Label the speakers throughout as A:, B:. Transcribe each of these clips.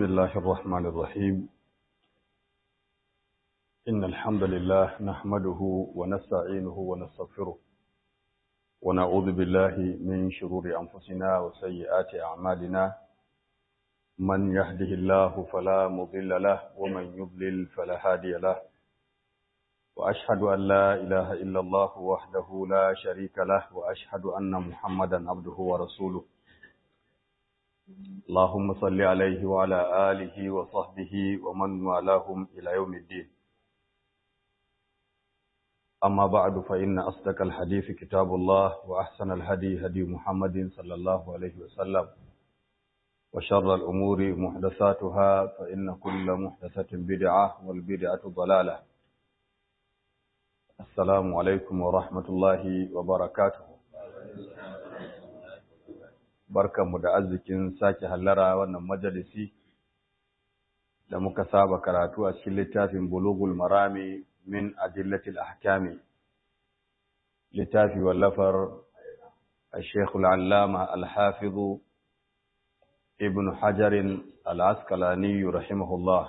A: بسم الله الرحمن الرحيم إن الحمد لله نحمده ونستعينه ونستغفره ونعوذ بالله من شرور أنفسنا وسيئات أعمالنا من يهده الله فلا مضل له ومن يضلل فلا هادي له وأشهد أن لا إله إلا الله وحده لا شريك له وأشهد أن محمدا عبده ورسوله اللهم صل عليه وعلى آله وصحبه ومن والاهم إلى يوم الدين أما بعد فإن أصدق الحديث كتاب الله وأحسن الهدي هدي محمد صلى الله عليه وسلم وشر الأمور محدثاتها فإن كل محدثة بدعة والبدعة ضلالة السلام عليكم ورحمة الله وبركاته barkanmu da arzikin sake hallara wannan majalisi da muka saba karatu a cikin littafin bulugul marami min adillatil ahkami littafi wallafar الشيخ العلامة الحافظ ابن حجر العسقلاني رحمه الله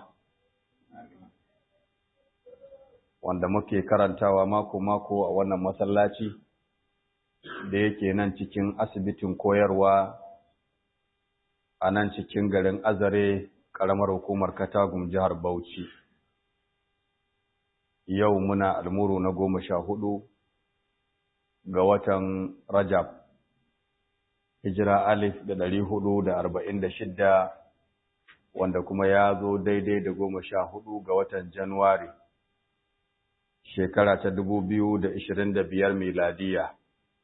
A: wanda muke karantawa mako-mako a wannan masallaci da yake nan cikin asibitin koyarwa a nan cikin garin azare ƙaramar hukumar katagum jihar bauchi yau muna almuru na goma sha hudu ga watan rajab hijira alif da ɗari hudu da arba'in da shidda wanda kuma ya zo daidai da goma sha hudu ga watan januwari shekara ta dubu biyu da ishirin da biyar miladiya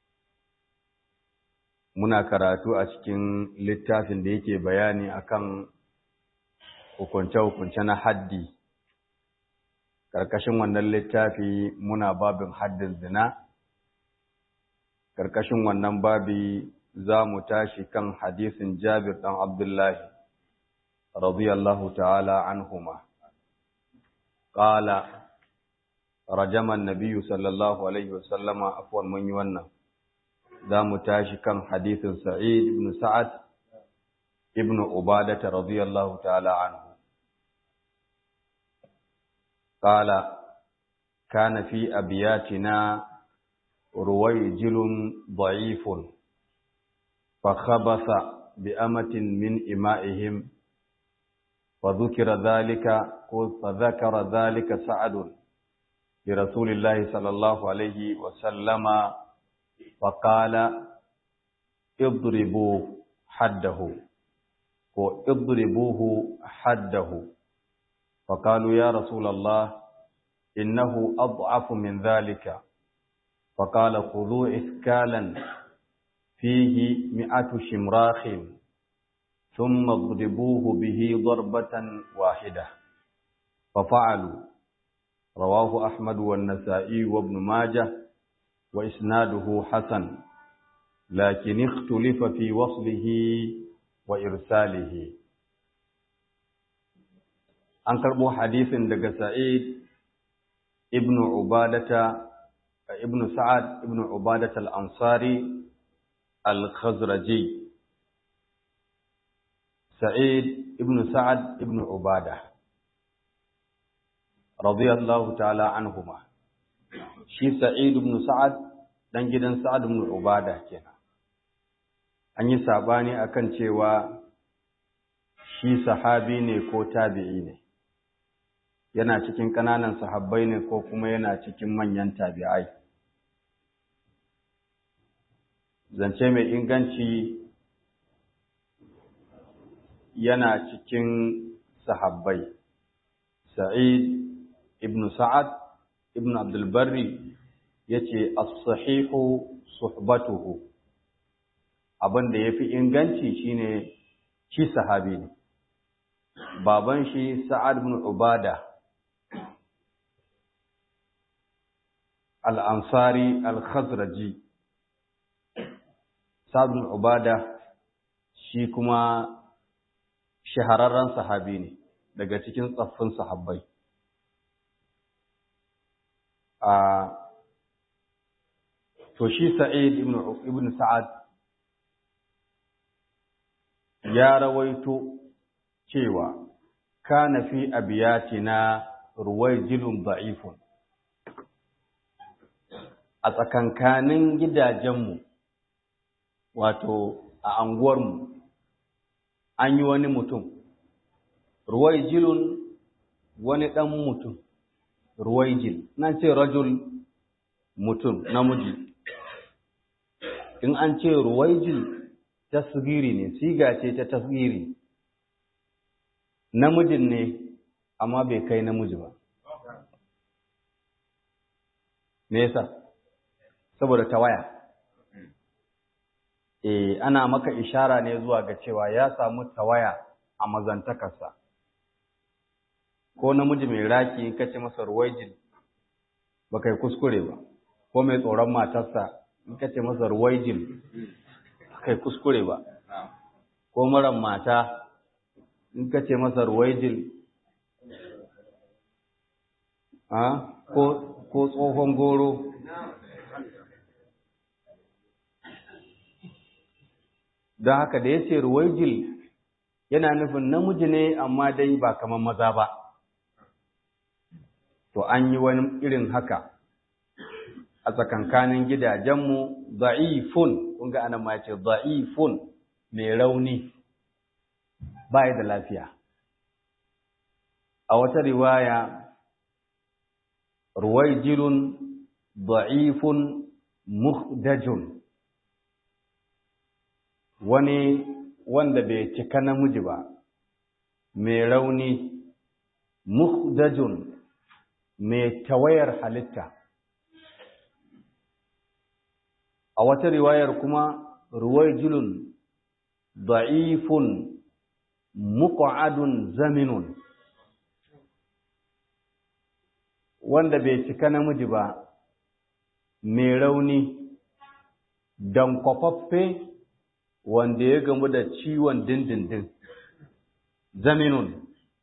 A: muna karatu a cikin littafin da yake bayani akan hukunce-hukunce na haddi ƙarƙashin wannan littafi muna babin haddin zina ƙarƙashin wannan babi za mu tashi kan hadisin jabir ɗan abdullahi radiyallahu ta'ala anhuma ƙala rajaman nabiyu sallallahu alaihi wasallama afuwan mun yi wannan za mu tashi kan hadisin Sa'id ibn Sa'ad ibn Ubadata radiyallahu ta'ala anhu. Qala kana fi abiyatina ruwayjilun da'ifun fa khabasa bi amatin min ima'ihim fa dhukira dhalika fa dhakara dhalika Sa'ad li Rasulillahi sallallahu alayhi wa sallama فقال اضربوا حده واضربوه حده فقالوا يا رسول الله إنه أضعف من ذلك فقال خذوا إثكالا فيه مئة شمراخ ثم اضربوه به ضربة واحدة ففعلوا رواه أحمد والنسائي وابن ماجه وإسناده حسن لكن اختلف في وصله وإرساله an karɓo hadisin daga Sa'id ibn Ubadata ibn Sa'ad ibn Ubadata al-Ansari al-Khazraji Sa'id ibn Sa'ad ibn Ubada radiyallahu ta'ala anhuma shi Sa'id ibn Sa'ad dan gidan Sa'ad ibn Ubada kenan an yi sabani akan cewa shi sahabi ne ko tabi'i ne yana cikin kananan sahabbai ne ko kuma yana cikin manyan tabi'ai zance mai inganci yana cikin sahabbai Sa'id ibn Sa'ad ibn abdulbarri ya ce as-sahihu suhbatuhu abin da ya fi inganci shine shi sahabi ne baban shi sa'ad ibn ubada al-ansari al-khazraji sa'ad ibn ubada shi kuma shahararren sahabi ne daga cikin tsaffin sahabbai a to shi sa'id ibn ibn sa'ad ya rawaito cewa kana fi abiyatina ruwaijilun da'ifun a tsakankanin gidajenmu wato a anguwarmu an yi wani mutum ruwaijilun wani ɗan mutum ruwaijil na ce rajul mutum namiji in an ce ruwaijil tasgiri ne siga ce ta tasgiri namijin ne amma bai kai namiji ba me yasa saboda tawaya eh ana maka ishara ne zuwa ga cewa ya samu tawaya a mazantakarsa ko namiji mai raki in kace masa ruwaijil ba kai kuskure ba ko mai tsoron matarsa in kace masa ruwaijil kai kuskure ba ko maran mata in kace masa ruwaijil a ko ko tsohon goro don haka da ya ce ruwaijil yana nufin namiji ne amma dai ba kamar maza ba to an yi wani irin haka a tsakankanin gidajenmu za'ifun kun ga anan ma ya ce za'ifun mai rauni ba da lafiya a wata riwaya ruwaijilun za'ifun muhdajun wani wanda bai cika namiji ba mai rauni muhdajun mai tawayar halitta a wata riwayar kuma ruwaijulun da'ifun muq'adun zaminun wanda bai cika namiji ba mai rauni dan kwafaffe wanda ya gamu da ciwon dindindin zaminun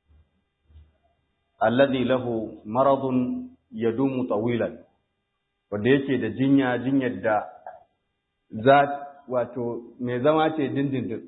A: alladhi lahu maradun yadumu tawilan wanda yake da jinya jinyar da za wato mai zama ce dindindin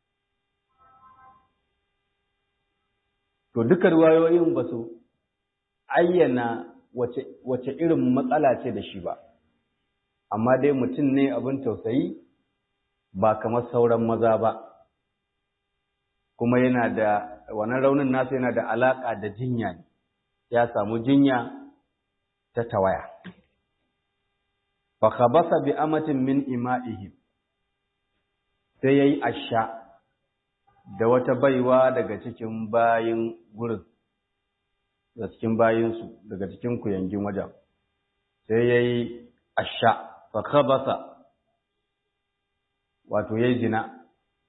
A: to duka riwayoyin ba su ayyana wace, wace irin matsala ce da shi ba amma dai mutum ne abin tausayi ba kamar sauran maza ba kuma yana da wannan raunin nasa yana da alaka da jinya ne ya samu jinya ta tawaya fa khabasa bi amatin min ima'ihim sai yayi asha da wata baiwa daga cikin bayin gurin da cikin bayinsu daga cikin kuyangin wajen sai yayi asha fa khabasa wato yayi zina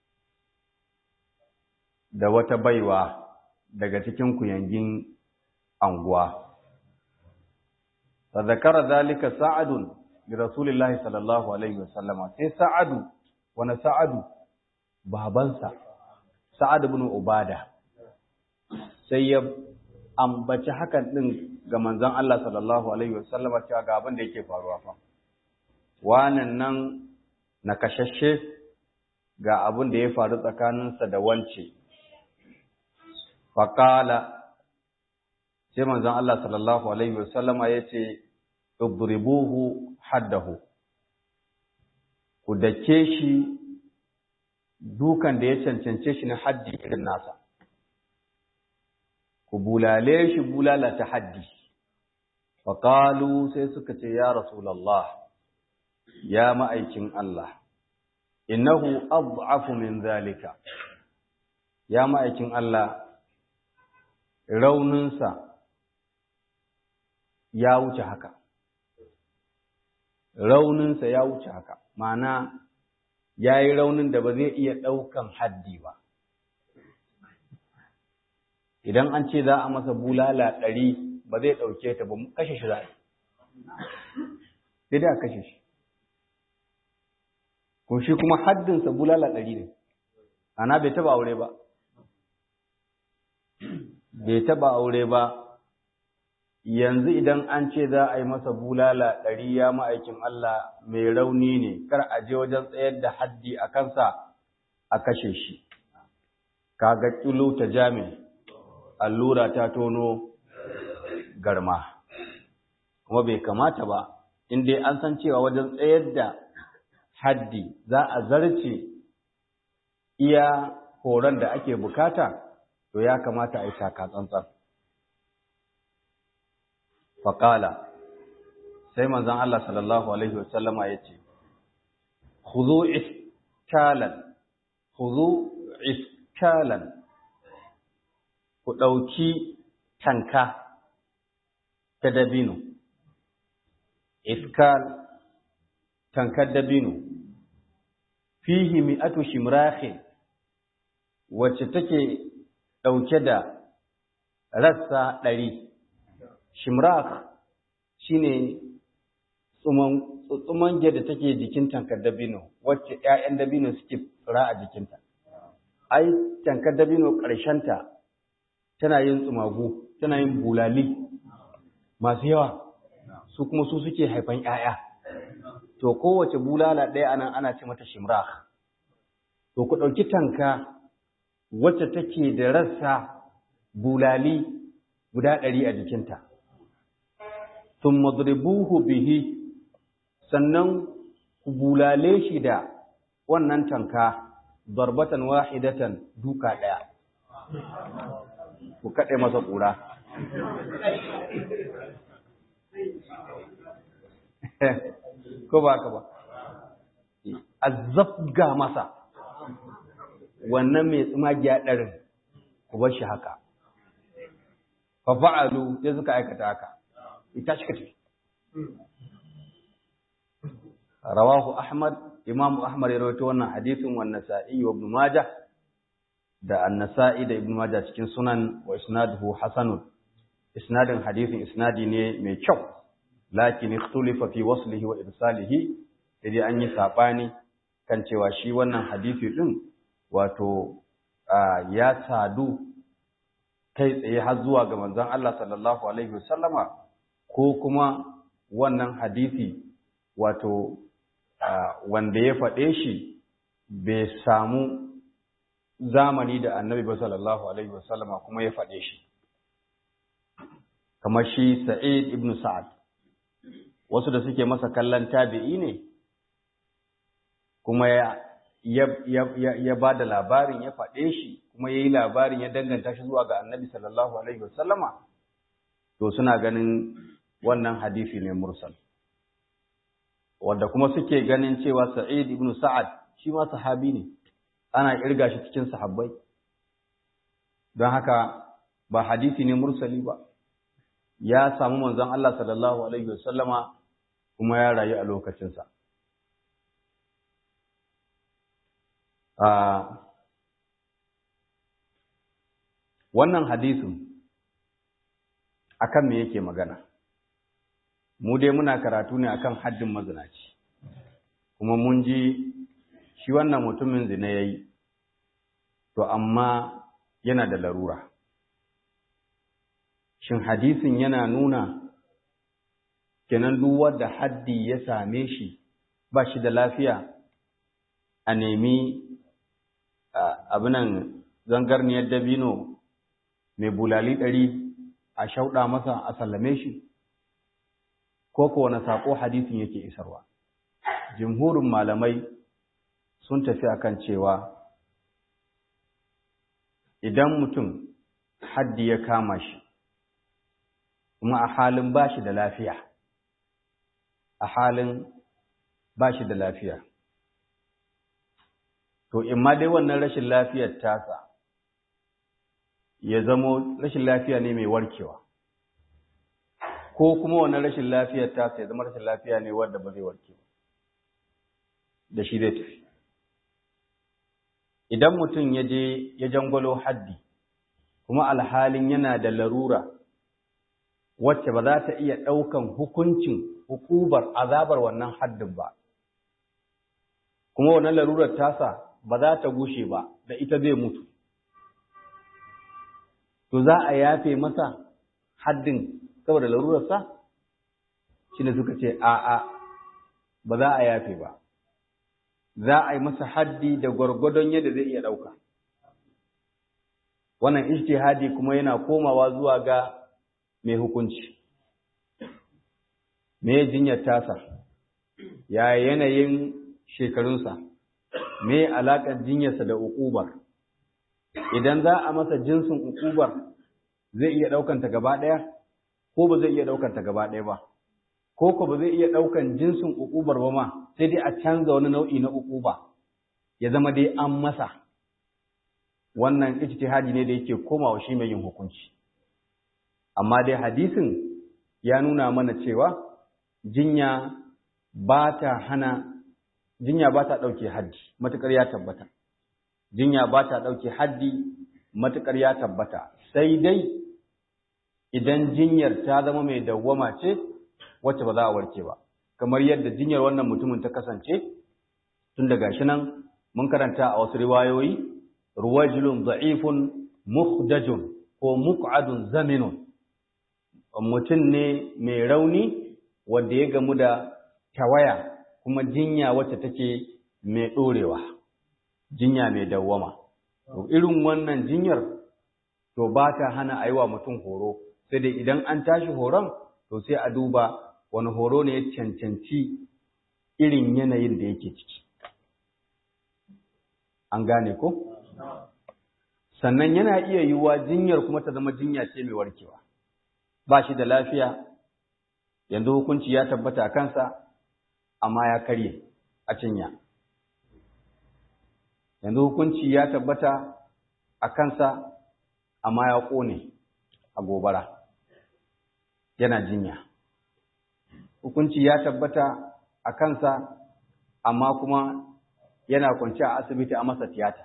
A: da wata baiwa daga cikin kuyangin anguwa fa zakara zalika sa'adun li rasulillahi sallallahu alaihi wasallama sai sa'adu wani sa'adu babansa sa'ad ibn ubada sai ya ambaci hakan din ga manzon Allah sallallahu alaihi wasallama cewa ga abin da yake faruwa fa wannan nan na kashashe ga abin da ya faru tsakaninsa da wance faƙala sai manzon Allah sallallahu alaihi wasallama ya ce idribuhu haddahu ku dake shi dukan da ya cancance shi na haddi irin nasa ku bulale shi bulala ta haddi faƙalu sai suka ce ya rasulallah ya ma'aikin Allah innahu ad'afu min zalika ya ma'aikin Allah rauninsa ya wuce haka rauninsa ya wuce haka ma'ana ya yi raunin da ba zai iya ɗaukan haddi ba idan an ce za a masa bulala ɗari ba zai ɗauke ta ba kashe shi za a sai dai a kashe shi kun shi kuma haddinsa bulala ɗari ne ana bai taba aure ba bai taba aure ba yanzu idan an ce za a yi masa bulala ɗari ya ma'aikin Allah mai rauni ne kar a je wajen tsayar da haddi a kansa a kashe shi kaga kilo ta jami allura ta tono garma kuma bai kamata ba in dai an san cewa wajen tsayar da haddi za a zarce iya horon da ake bukata to ya kamata a yi taka tsantsan faƙala sai manzon Allah sallallahu alaihi wasallama ya ce khudhu iskalan khudhu iskalan ku ɗauki tanka ta dabino iskal tankar dabino fihi mi'atu shimrakhin wacce take ɗauke da rassa ɗari shimrak shine tsuman da take jikin tankar dabino wacce ‘ya'yan dabino suke tsira a jikinta ai tankar dabino ƙarshenta tana yin tsumagu tana yin bulali masu yawa su kuma su suke haifan ‘ya'ya to kowace bulala ɗaya anan ana ce mata shimrak to ku ɗauki tanka wacce take da rassa bulali guda ɗari a jikinta sun madribuhu bihi sannan ku bulale shi da wannan tanka darbatan wahidatan duka ɗaya ku kaɗe masa ƙura ko ba ka ba azzafga masa wannan mai tsumagiya ɗarin ku bar shi haka fa fa'alu sai suka aikata haka ita shi kace rawahu ahmad imam ahmad ya rawaito wannan hadisin wa nasa'i wa ibn majah da an-nasa'i da ibn majah cikin sunan wa isnaduhu hasanun isnadin hadisin isnadi ne mai kyau lakin ikhtulifa fi waslihi wa irsalihi sai an yi sabani kan cewa shi wannan hadisi din wato ya sadu kai tsaye har zuwa ga manzon Allah sallallahu alaihi wasallama ko kuma wannan hadisi wato wanda ya faɗe shi bai samu zamani da annabi ba sallallahu alaihi wasallama kuma ya faɗe shi kamar shi sa'id ibn sa'ad wasu da suke masa kallon tabi'i ne kuma ya ya ba da labarin ya faɗe shi kuma ya yi labarin ya danganta shi zuwa ga annabi sallallahu alaihi wasallama to suna ganin wannan hadisi ne mursal wanda kuma suke ganin cewa sa'id ibn sa'ad shi ma sahabi ne ana kirga shi cikin sahabbai don haka ba hadisi ne mursali ba ya samu manzon Allah sallallahu alaihi wasallama kuma ya rayu a lokacinsa wannan hadisin akan me yake magana mu dai muna karatu ne akan haddin mazinaci kuma mun ji shi wannan mutumin zina yayi to amma yana da larura shin hadisin yana nuna kenan duk wanda haddi ya same shi ba shi da lafiya a nemi abinan zangarniyar dabino mai bulali ɗari a shauɗa masa a sallame shi ko ko wani saƙo hadisin yake isarwa jimhurin malamai sun tafi akan cewa idan mutum haddi ya kama shi kuma a halin ba shi da lafiya a halin ba shi da lafiya to in ma dai wannan rashin lafiyar tasa ya zamo rashin lafiya ne mai warkewa ko kuma wannan rashin lafiyar tasa ya zama rashin lafiya ne wanda ba zai warke ba da shi zai tafi idan mutum ya je ya jangwalo haddi kuma alhalin yana da larura wacce ba za ta iya ɗaukan hukuncin hukubar azabar wannan haddin ba kuma wannan larurar tasa ba za ta gushe ba da ita zai mutu to za a yafe masa haddin saboda larurarsa shi ne suka ce a'a ba za a yafe ba za a yi masa haddi da gwargwadon yadda zai iya ɗauka wannan ijtihadi kuma yana komawa zuwa ga mai hukunci me jinyar tasa ya yanayin shekarunsa me alaƙar jinyarsa da uƙubar idan za a masa jinsin uƙubar zai iya ɗaukanta gaba ɗaya ko ba zai iya ɗaukanta gaba ɗaya ba ko ko ba zai iya ɗaukan jinsin uƙubar ba ma sai dai a canza wani nau'i na uƙuba ya zama dai an masa wannan ijtihadi ne da yake komawa shi mai yin hukunci amma dai hadisin ya nuna mana cewa jinya ba ta hana jinya ba ta ɗauke haddi matuƙar ya tabbata jinya ba ta ɗauke haddi matuƙar ya tabbata sai dai idan jinyar ta zama mai dawwama ce wacce ba za a warke ba kamar yadda jinyar wannan mutumin ta kasance tun daga shi nan mun karanta a wasu riwayoyi ruwajilun da'ifun muhdajun ko muq'adun zaminun mutum ne mai rauni wanda ya gamu da tawaya kuma jinya wacce take mai ɗorewa jinya mai dawwama to irin wannan jinyar to ba ta hana a yi wa mutum horo sai dai idan an tashi horon to sai a duba wani horo ne ya cancanci irin yanayin da yake ciki an gane ko sannan yana iya yiwuwa jinyar kuma ta zama jinya ce mai warkewa ba shi da lafiya yanzu hukunci ya tabbata a kansa amma ya karye a cinya yanzu hukunci ya tabbata a kansa amma ya ƙone a gobara yana jinya hukunci ya tabbata a kansa amma kuma yana kwanci a asibiti a masa tiyata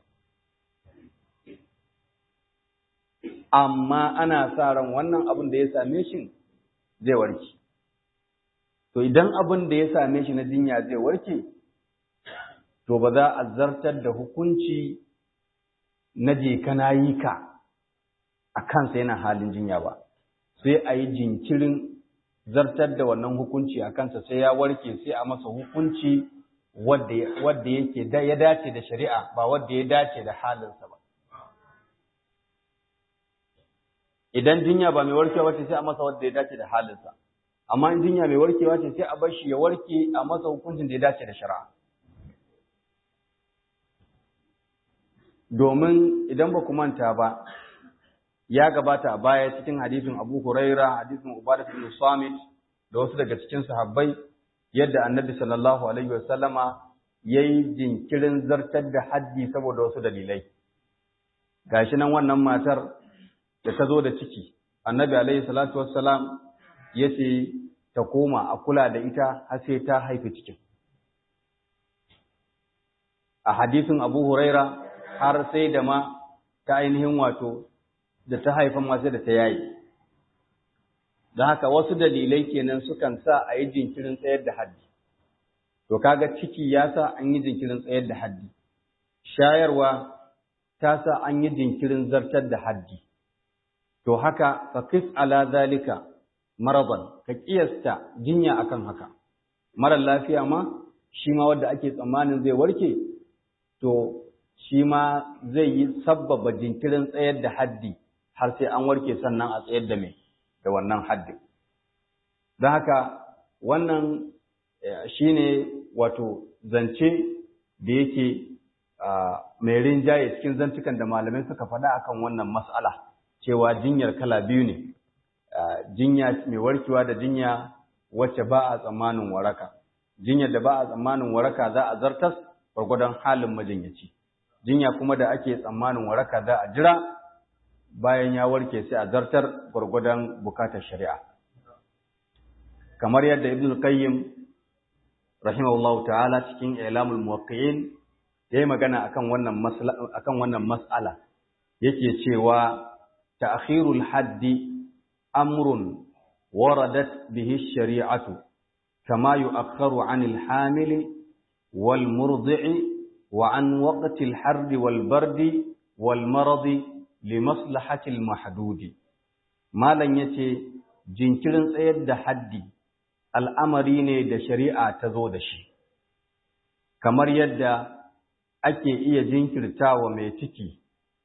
A: amma ana sa ran wannan abin da ya same shi zai warke to idan abin da ya same shi na jinya zai warke to ba za a zartar da hukunci na je kana yi ka a kansa yana halin jinya ba sai a yi jinkirin zartar da wannan hukunci a kansa sai ya warke sai a masa hukunci wadda yake ya dace da shari'a ba wadda ya dace da halinsa ba idan jinya ba mai warkewa ce sai a masa wadda ya dace da halinsa amma in jinya mai warkewa ce sai a bar shi ya warke a masa hukuncin da ya dace da shari'a domin idan ba ku manta ba ya gabata a baya cikin hadisin Abu Huraira hadisin Ubadah bin Samit da wasu daga cikin sahabbai yadda Annabi sallallahu alaihi wasallama yayi jinkirin zartar da haddi saboda wasu dalilai gashi nan wannan matar da ta zo da ciki Annabi alaihi salatu wassalam yace ta koma a kula da ita har sai ta haifi cikin a hadisin Abu Huraira har sai da ma ta ainihin wato da ta haifan masu da ta yayi don haka wasu dalilai kenan sukan sa a yi jinkirin tsayar da haddi to kaga ciki ya sa an yi jinkirin tsayar da haddi shayarwa ta sa an yi jinkirin zartar da haddi to haka faqis ala zalika maradan ka kiyasta jinya akan haka marar lafiya ma shi ma wanda ake tsammanin zai warke to shi ma zai yi sabbaba jinkirin tsayar da haddi har sai an warke sannan a tsayar da mai da wannan haddin don haka wannan shi ne wato zance da yake mai rinjaye cikin zantukan da malamai suka faɗa akan wannan mas'ala cewa jinyar kala biyu ne jinya mai warkewa da jinya wacce ba a tsammanin waraka jinyar da ba a tsammanin waraka za a zartas gwargwadon halin majinyaci jinya kuma da ake tsammanin waraka za a jira bayan ya warke sai a zartar gwargwadon bukatar shari'a kamar yadda ibn qayyim rahimahullah ta'ala cikin ilamul muwaqqi'in yayi magana akan wannan mas'ala akan wannan mas'ala yake cewa ta'khirul haddi amrun waradat bihi shari'atu kama yu'akhkharu 'anil hamili wal murdi'i wa 'an waqtil harri wal bardi wal maradi limaslahatil mahdudi malan yace jinkirin tsayar da haddi al'amari ne da shari'a ta zo da shi kamar yadda ake iya jinkirtawa mai ciki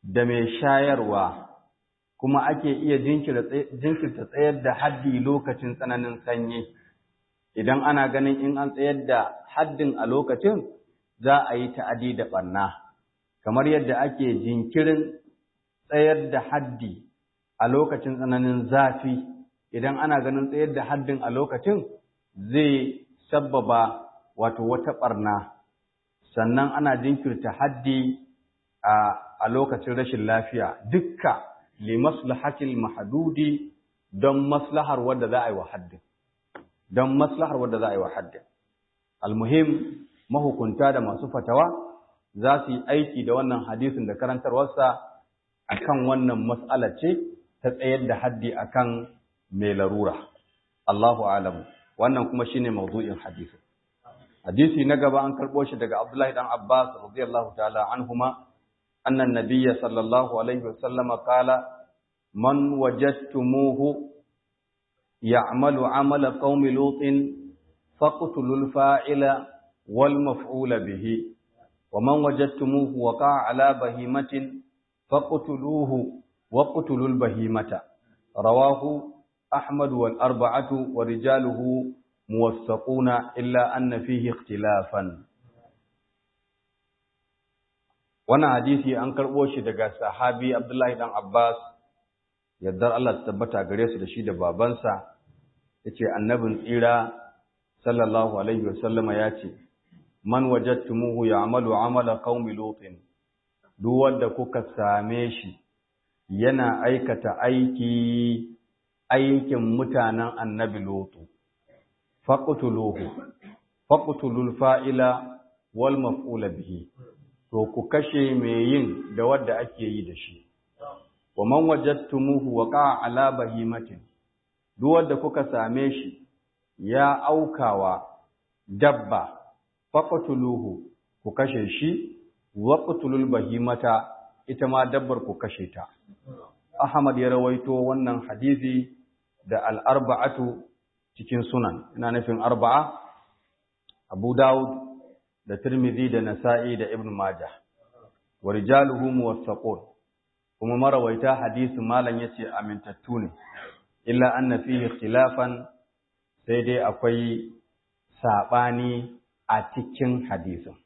A: da mai shayarwa kuma ake iya jinkirta tsayar da haddi lokacin tsananin sanyi idan ana ganin in an tsayar da haddin a lokacin za a yi ta'adi da ɓanna kamar yadda ake jinkirin tsayar da haddi a lokacin tsananin zafi idan ana ganin tsayar da haddin a lokacin zai sabbaba wato wata ɓarna sannan ana jinkirta haddi a lokacin rashin lafiya dukka li maslahatil mahdudi don maslahar wadda za a yi wa haddin don maslahar wadda za a yi wa haddin almuhim mahukunta da masu fatawa za su yi aiki da wannan hadisin da karantarwarsa akan wannan mas'ala ce ta tsayar da haddi akan mai larura Allahu alamu wannan kuma shine mawdu'in hadisin hadisi na gaba an karbo shi daga Abdullahi dan Abbas radiyallahu ta'ala anhuma anna nabiyya sallallahu alaihi wasallam qala man wajadtumuhu ya'malu 'amala qaumi lutin faqtulul fa'ila wal maf'ula bihi ومن وجدتموه وقع على بهيمة فقتلوه وقتلوا البهيمة رواه أحمد والأربعة ورجاله موثقون إلا أن فيه اختلافا وانا حديثي أنكر وشي دقى صحابي عبد الله بن عباس يدر الله تثبت أغريس رشيد بابنسا yace annabin tsira sallallahu alaihi wasallama ya ce man wajadtumuhu ya'malu amala qaumi lutin duk wanda kuka same shi yana aikata aiki aikin mutanen annabi lutu faqtuluhu faqtulul fa'ila wal maf'ula bihi to ku kashe mai yin da wanda ake yi da shi wa man wajadtumuhu waqa ala bahimatin duk wanda kuka same shi ya aukawa dabba faqtuluhu ku kashe shi waqtulul bahimata ita ma dabbar ku kashe ta Ahmad ya rawaito wannan hadisi da al-arba'atu cikin sunan ina nufin arba'a Abu Dawud da Tirmidhi da Nasa'i da Ibn Majah wa rijaluhu muwaffaqun kuma marawaita hadisi malan yace amintattu ne illa anna fihi ikhtilafan sai dai akwai sabani a cikin hadisin.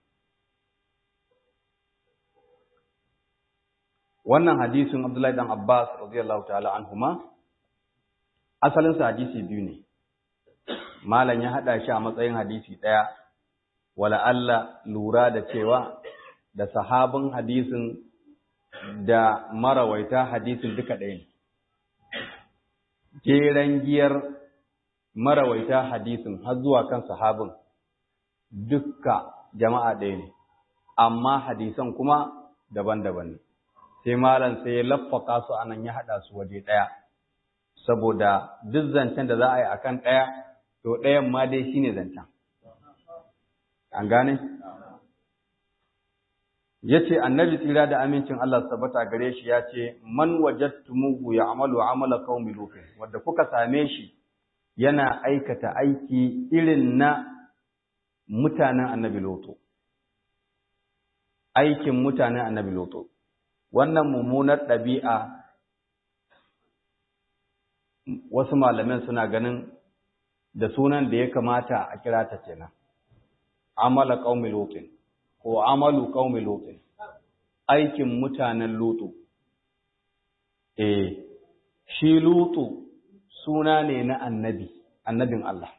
A: Wannan hadisin Abdullahi dan Abbas radiyallahu ta'ala anhuma asalinsa hadisi biyu ne. Malam ya haɗa shi a matsayin hadisi ɗaya, wala Allah lura da cewa da sahabin hadisin da marawaita hadisin duka ɗaya ne. Jeren giyar marawaita hadisin har zuwa kan sahabin dukka jama'a ɗaya ne, amma hadisan kuma daban-daban ne. Sai malam sai ya laffaka su anan ya haɗa su waje ɗaya, saboda duk zancen da za a yi a kan ɗaya, to ɗayan ma dai shi ne zancen. An gane? Ya ce, annabi tsira da amincin Allah tabbata gare shi ya ce, Man wajattumuhu ya amalu amala qaumi lutin, wadda kuka same shi yana aikata aiki irin na mutanen annabi loto aikin mutanen annabi loto wannan mummunar ɗabi'a wasu malaman suna ganin da sunan da ya kamata a kira ta kenan amala qaumi lotin ko amalu qaumi lotin aikin mutanen loto eh shi loto suna ne na annabi annabin Allah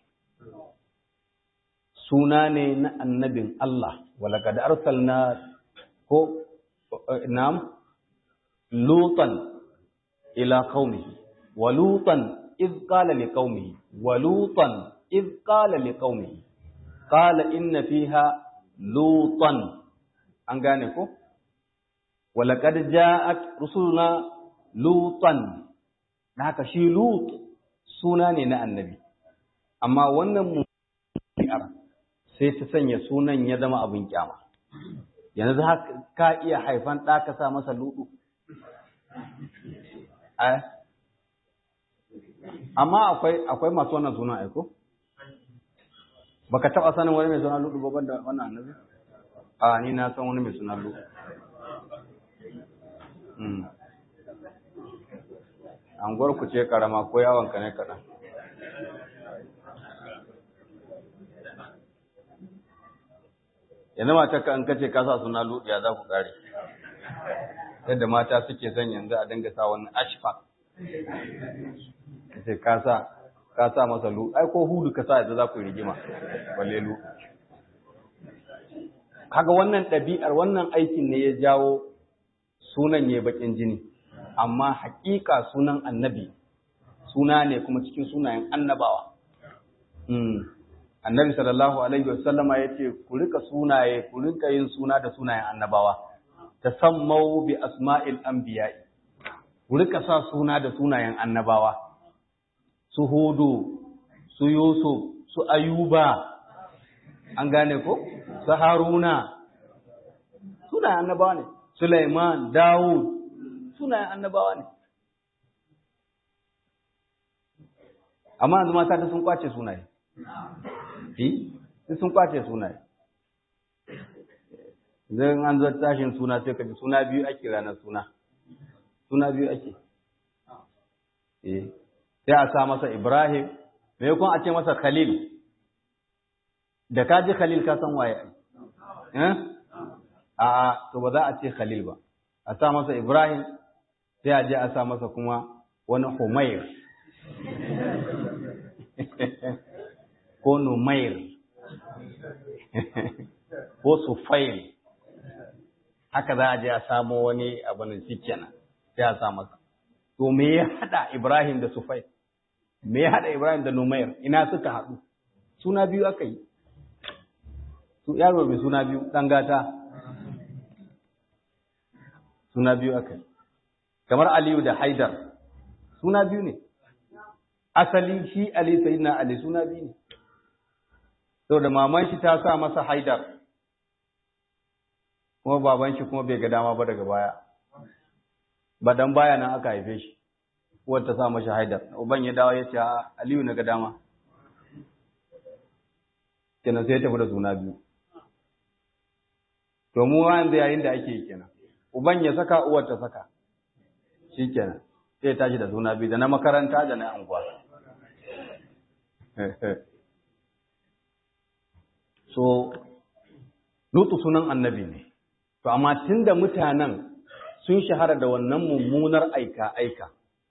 A: suna ne na annabin Allah walaqad arsalna ko nam lutan ila qaumihi wa lutan id qala liqaumihi wa lutan id qala liqaumihi qala inna fiha lutan an gane ko walaqad ja'at rusuluna lutan haka shi lut suna ne na annabi amma wannan mu'ar sai ta sanya sunan ya zama abin kyama yanzu ka iya haifan ɗa ka sa masa ludu amma akwai akwai masu wannan sunan aiko baka taba sanin wani mai suna ludu ba da wannan annabi a ni na san wani mai suna ludu anguwar ku ce karama ko yawon ka ne kaɗan yanzu mata ka an kace ka sa suna luɗiya za ku ƙare yadda mata suke son yanzu a dinga sa wani ashfa ce ka sa ka sa masa lu ai ko hudu ka sa yadda za ku rigima balle lu kaga wannan ɗabi'ar wannan aikin ne ya jawo sunan ya bakin jini amma haƙiƙa sunan annabi suna ne kuma cikin sunayen annabawa annabi sallallahu alaihi wasallama ya ce ku rika sunaye ku rika yin suna da sunayen annabawa tasammau bi asma'il anbiya'i ku rika sa suna da sunayen annabawa su hudu su yusuf su ayuba an gane ko su haruna sunayen annabawa ne sulaiman dawud sunayen annabawa ne amma yanzu mata ta sun kwace sunaye eh sun kwace sunaye idan an zo tashin suna sai ka ji suna biyu ake ranar suna suna biyu ake eh sai a sa masa Ibrahim me kun a ce masa Khalil da ka ji Khalil ka san waye eh a a to ba za a ce Khalil ba a sa masa Ibrahim sai a je a sa masa kuma wani Humair ko Numair ko Sufail haka za a je a samo wani abin shi kenan sai a sa masa to me ya hada Ibrahim da Sufai me ya hada Ibrahim da Numair ina suka haɗu suna biyu aka yi su yaro mai suna biyu dan gata suna biyu aka yi kamar Aliyu da Haidar suna biyu ne asali shi Ali sayyidina Ali suna biyu ne saboda maman shi ta sa masa Haidar kuma baban shi kuma bai ga dama ba daga baya ba dan baya nan aka haife shi uwar ta sa mashi haidar uban ya dawo ya ce aliyu na ga dama kenan sai ya tafi da suna biyu to mu yanzu yayin da ake yi kenan uban ya saka uwar ta saka shi kenan sai tashi da suna biyu da na makaranta da na anguwa so lutu sunan annabi ne To, amma tun da mutanen sun shahara da wannan mummunar aika-aika,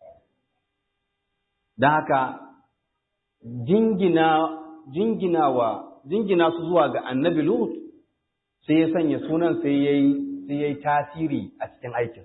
A: don haka jingina, jinginawa, jingina su zuwa ga annabi Lut sai ya sanya sunan sai ya yi tasiri a cikin aikin.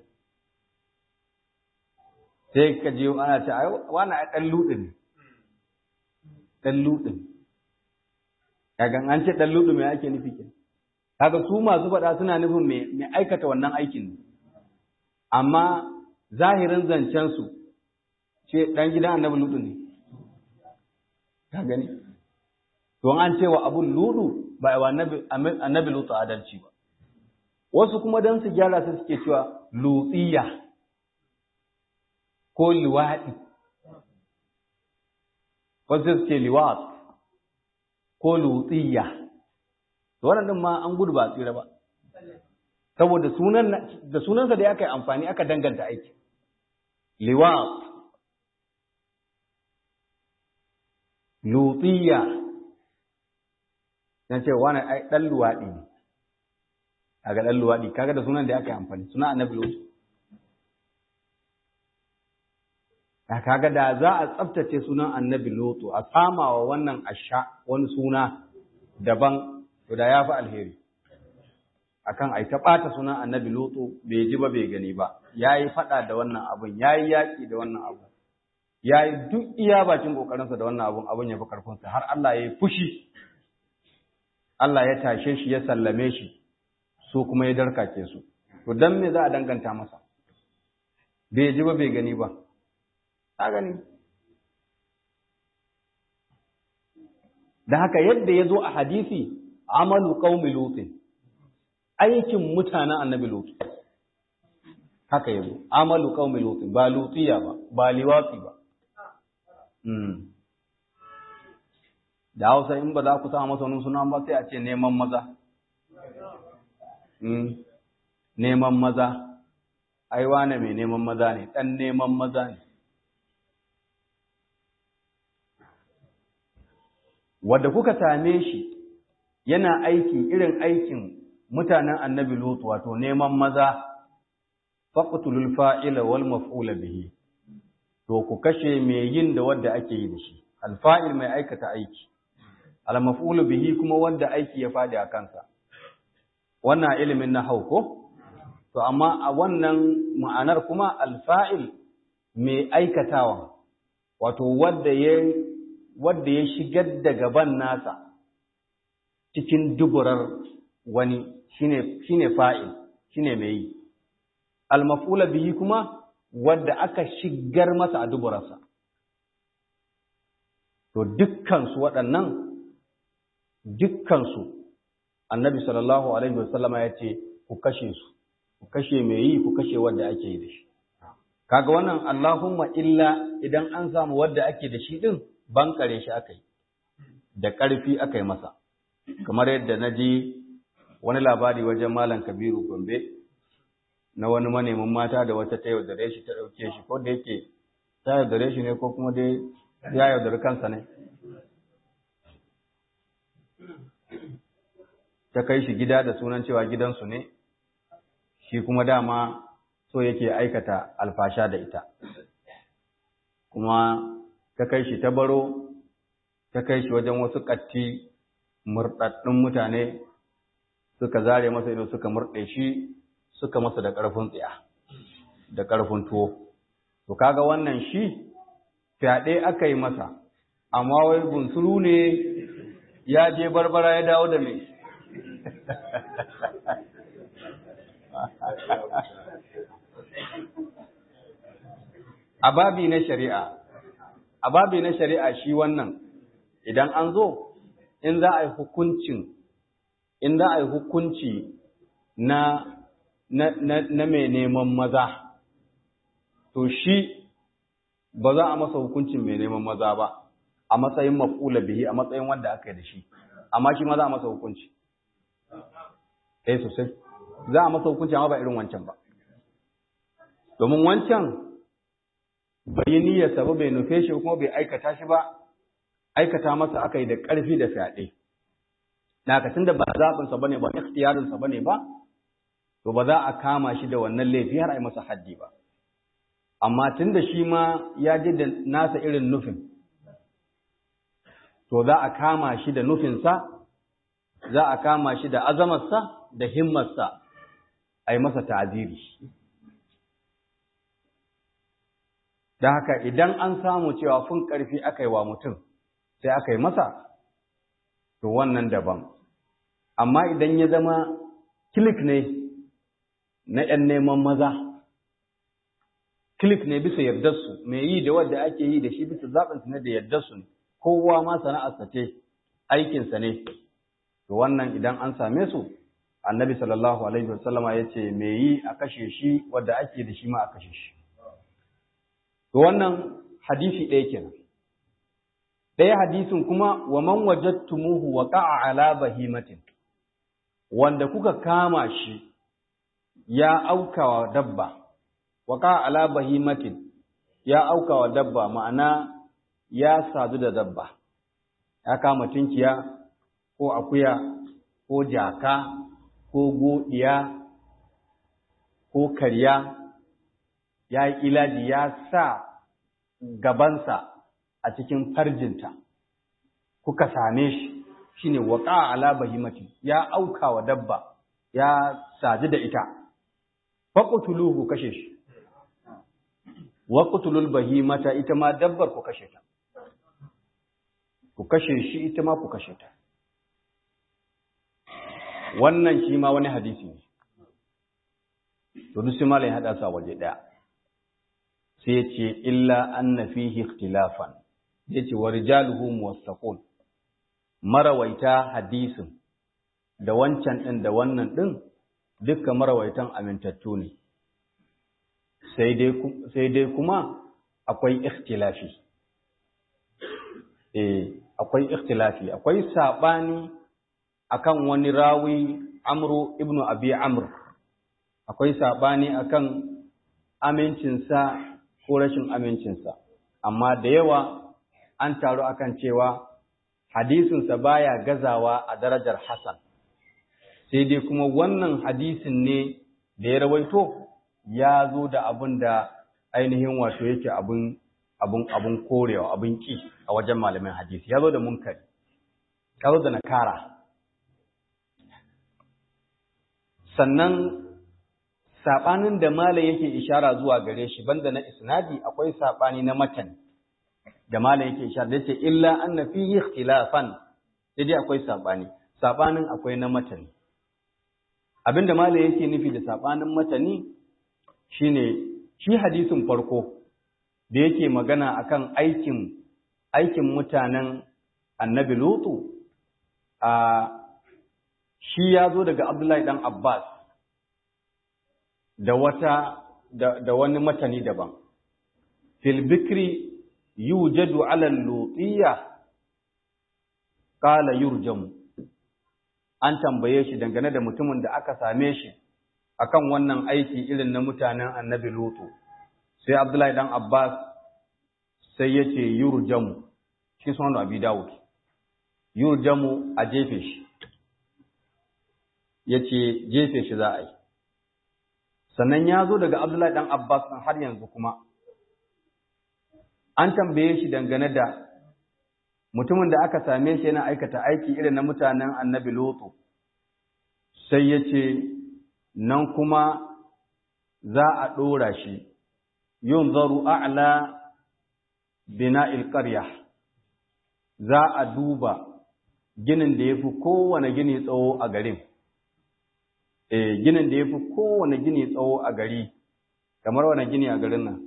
A: Sai ka je ana ce, wani a ɗan luɗin ne, ɗan luɗin. Kagan an ce ɗan luɗin mai ake nufi kenan. kaga su masu faɗa suna nufin mai aikata wannan aikin amma zahirin zancen su ce dan gidan annabi ludu ne ka gani to an ce wa abun ludu ba wa annabi annabi lutu adalci ba wasu kuma dan su gyara su suke cewa lutsiya ko liwadi wasu suke liwat ko lutsiya to wannan din ma an gudu ba tsira ba saboda sunan da sunansa da aka yi amfani aka danganta aiki liwat lutiya na ce wani ai dan luwadi ne kaga dan luwadi kaga da sunan da aka yi amfani sunan annabi lutu da kaga da za a tsaftace sunan annabi lutu a samawa wannan asha wani suna daban to da ya fi alheri akan ai ta ɓata sunan annabi lutu bai ji ba bai gani ba ya yi faɗa da wannan abun ya yi yaƙi da wannan abun ya yi duk iya bakin ƙoƙarinsa da wannan abun abun ya fi ƙarfinsa har Allah ya yi fushi Allah ya tashe shi ya sallame shi su kuma ya darkake su to dan me za a danganta masa bai ji ba bai gani ba ta gani da haka yadda ya zo a hadisi amalu qaumi lutin aikin mutanen annabi lut haka yazo amalu qaumi lut ba lutiya ba ba liwati ba mm da Hausa in ba za ku sa masa wani suna ba sai a ce neman maza mm neman maza ai wane mai neman maza ne ɗan neman maza ne wadda kuka same shi yana aiki irin aikin mutanen annabi lutu wato neman maza faqtulul fa'ila wal maf'ula bihi to ku kashe mai yin da wanda ake yi da shi alfa'il mai aikata aiki al maf'ulu bihi kuma wanda aiki ya fadi a kansa wannan ilimin na ko to amma a wannan ma'anar kuma alfa'il mai aikatawa wato wanda ya wanda ya shigar da gaban nasa cikin duburar wani shine shine fa'il shine mai yi al-maf'ula bihi kuma wanda aka shigar masa a duburarsa to dukkan su waɗannan dukkan su annabi sallallahu alaihi wasallama ya ce ku kashe su ku kashe mai yi ku kashe wanda ake yi da shi kaga wannan Allahumma illa idan an samu wanda ake da shi din bankare shi aka yi da ƙarfi aka yi masa kamar yadda na ji wani labari wajen malam kabiru gombe na wani manemin mata da wata ta yaudare shi ta ɗauke shi ko da yake ta yaudare shi ne ko kuma dai ya yaudari kansa ne ta kai shi gida da sunan cewa gidansu ne shi kuma dama so yake aikata alfasha da ita kuma ta kai shi ta baro ta kai shi wajen wasu ƙatti murɗaɗɗun mutane suka zare masa ido suka murɗe shi suka masa da ƙarfin tsiya da ƙarfin tuwo to kaga wannan shi fyaɗe aka yi masa amma wai bunsuru ne ya je barbara ya dawo da mai a babi na shari'a a babi na shari'a shi wannan idan an zo in za a yi hukuncin in za a yi hukunci na na, na, na mai neman maza to shi ba za a masa hukuncin mai neman maza ba a matsayin maf'ula bihi a matsayin wanda aka yi da shi amma shi ma za a masa hukunci eh sosai za a masa hukunci amma ba irin wancan ba domin wancan bai yi niyyarsa ba bai nufe shi kuma bai aikata shi ba aikata masa aka yi da ƙarfi da fyaɗe na ka da ba zaɓinsa ba ne ba ikhtiyarinsa ba ne ba to ba za a kama shi da wannan laifi har a yi masa haddi ba amma tun da shi ma ya ji da nasa irin nufin to za a kama shi da nufinsa za a kama shi da azamarsa da himmarsa a yi masa ta'aziri da haka idan an samu cewa fun ƙarfi aka yi wa mutum sai aka yi masa to wannan daban amma idan ya zama kilik ne na ‘yan neman maza kilik ne bisa yardarsu mai yi da wadda ake yi da shi bisa zaɓinsu ne da yardarsu ne kowa ma sana'arsa ce aikinsa ne to wannan idan an same su annabi sallallahu alaihi wasallama ya ce mai yi a kashe shi wadda ake da shi ma a kashe shi to wannan hadisi ɗaya kenan ɗaya hadisin kuma wa man wajadtumuhu waqa'a ala bahimatin wanda kuka kama shi ya aukawa dabba waqa'a ala bahimatin ya aukawa dabba ma'ana ya sadu da dabba ya kama tinkiya ko akuya ko jaka ko godiya ko karya ya yi ilaji ya sa gabansa a cikin farjinta kuka same shi shine waqa ala bahimati ya auka wa dabba ya saji da ita faqtuluhu kashe shi waqtulul bahimata ita ma dabbar ku kashe ta ku kashe shi ita ma ku kashe ta wannan shi ma wani hadisi ne to duk sai malai hada sa waje daya sai ce illa anna fihi ikhtilafan yace wa rijaluhu muwassaqun marawaita hadisin da wancan din da wannan din duka marawaitan amintattu ne sai dai sai dai kuma akwai ikhtilafi eh akwai ikhtilafi akwai sabani akan wani rawi amru ibnu abi amr akwai sabani akan amincinsa ko rashin amincinsa amma da yawa an taru akan cewa hadisinsa baya gazawa a darajar Hassan sai dai kuma wannan hadisin ne da ya rawaito ya zo da abin da ainihin wato yake abin abin abin korewa abin ki a wajen malamin hadisi ya zo da munkari ya zo da nakara sannan saɓanin da malam yake ishara zuwa gare shi banda na isnadi akwai saɓani na matan da malam yake ishara da yace illa anna fihi ikhtilafan sai dai akwai saɓani saɓanin akwai na matani abinda malam yake nufi da saɓanin matani shine shi hadisin farko da yake magana akan aikin aikin mutanen annabi lutu a shi ya zo daga abdullahi dan abbas da wata da, da wani matani daban fil bikri yujadu ala lutiyya qala yurjamu an tambaye shi dangane da mutumin da aka same shi akan wannan aiki irin na mutanen annabi lutu sai abdullahi dan abbas sai ya ce yurjamu shi sunan abi dawud yurjamu a jefe shi ya ce jefe shi za a yi sannan ya zo daga abdullahi dan abbas har yanzu kuma an tambaye shi dangane da mutumin da aka same shi yana aikata aiki irin na mutanen annabi lutu sai ya ce nan kuma za a ɗora shi yin zaru a'la bina'il ƙarya za a duba ginin da ya fi kowane gini tsawo a garin e ginin da ya fi kowane gini tsawo a gari kamar wane gini a garin nan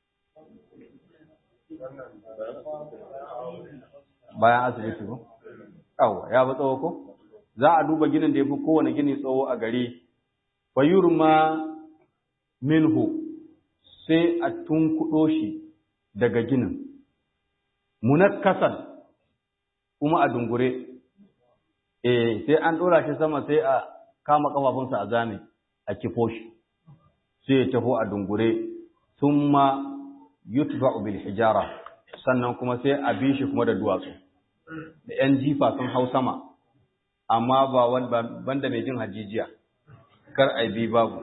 A: bayan asibiti ko? Yawwa, ya fi tsawo ko? Za a duba ginin da ya fi kowane gini tsawo a gari, fayurma minhu sai a tunkuɗo shi daga ginin, munakkasan kuma a dungure, eh sai an ɗora shi sama sai a kama ƙafafunsa a zane a kifo shi, sai ya taho a dungure, sun ma yutba'u bil hijara, sannan kuma sai a bi shi kuma da duwatsu. da ‘yan jifa sun hau sama, amma ba banda mai jin hajijiya, kar a bi babu.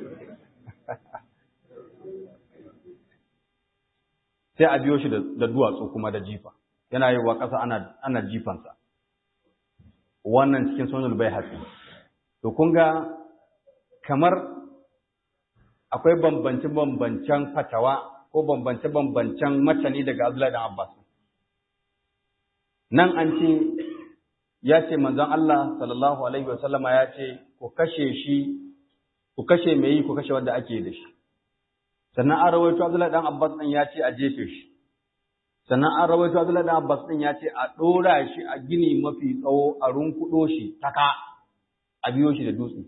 A: Sai a biyo shi da duwatsu kuma da jifa, yana yi wa ƙasa ana jifansa. Wannan cikin sonar bai hatsi. To, kun ga kamar akwai bambance-bambancen fatawa ko bambance-bambancen matani daga Abdullahi dan Abbas. nan an ce ya ce manzon Allah sallallahu alaihi wasallama ya ce ku kashe shi ku kashe mai yi ku kashe wanda ake da shi sannan an rawaito Abdullahi dan Abbas din ya ce a jefe shi sannan an rawaito Abdullahi dan Abbas din ya ce a dora shi a gini mafi tsawo a runkudo shi taka a biyo shi da dutse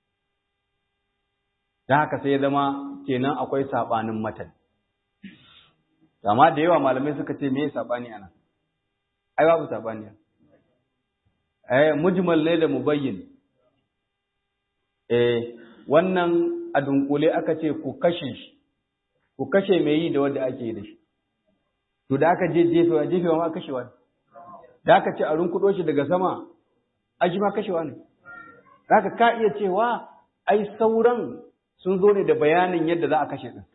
A: dan haka sai ya zama kenan akwai sabanin matan amma da yawa malamai suka ce me sabani anan ai babu sabani eh mujmal ne da mubayyin eh wannan a dunkule aka ce ku kashe shi ku kashe mai yi da wanda ake yi da shi to da aka je jefewa jefewa ma kashewa ne da aka ce a runkudo shi daga sama aji ma kashewa ne da aka ka iya cewa ai sauran sun zo ne da bayanin yadda za a kashe din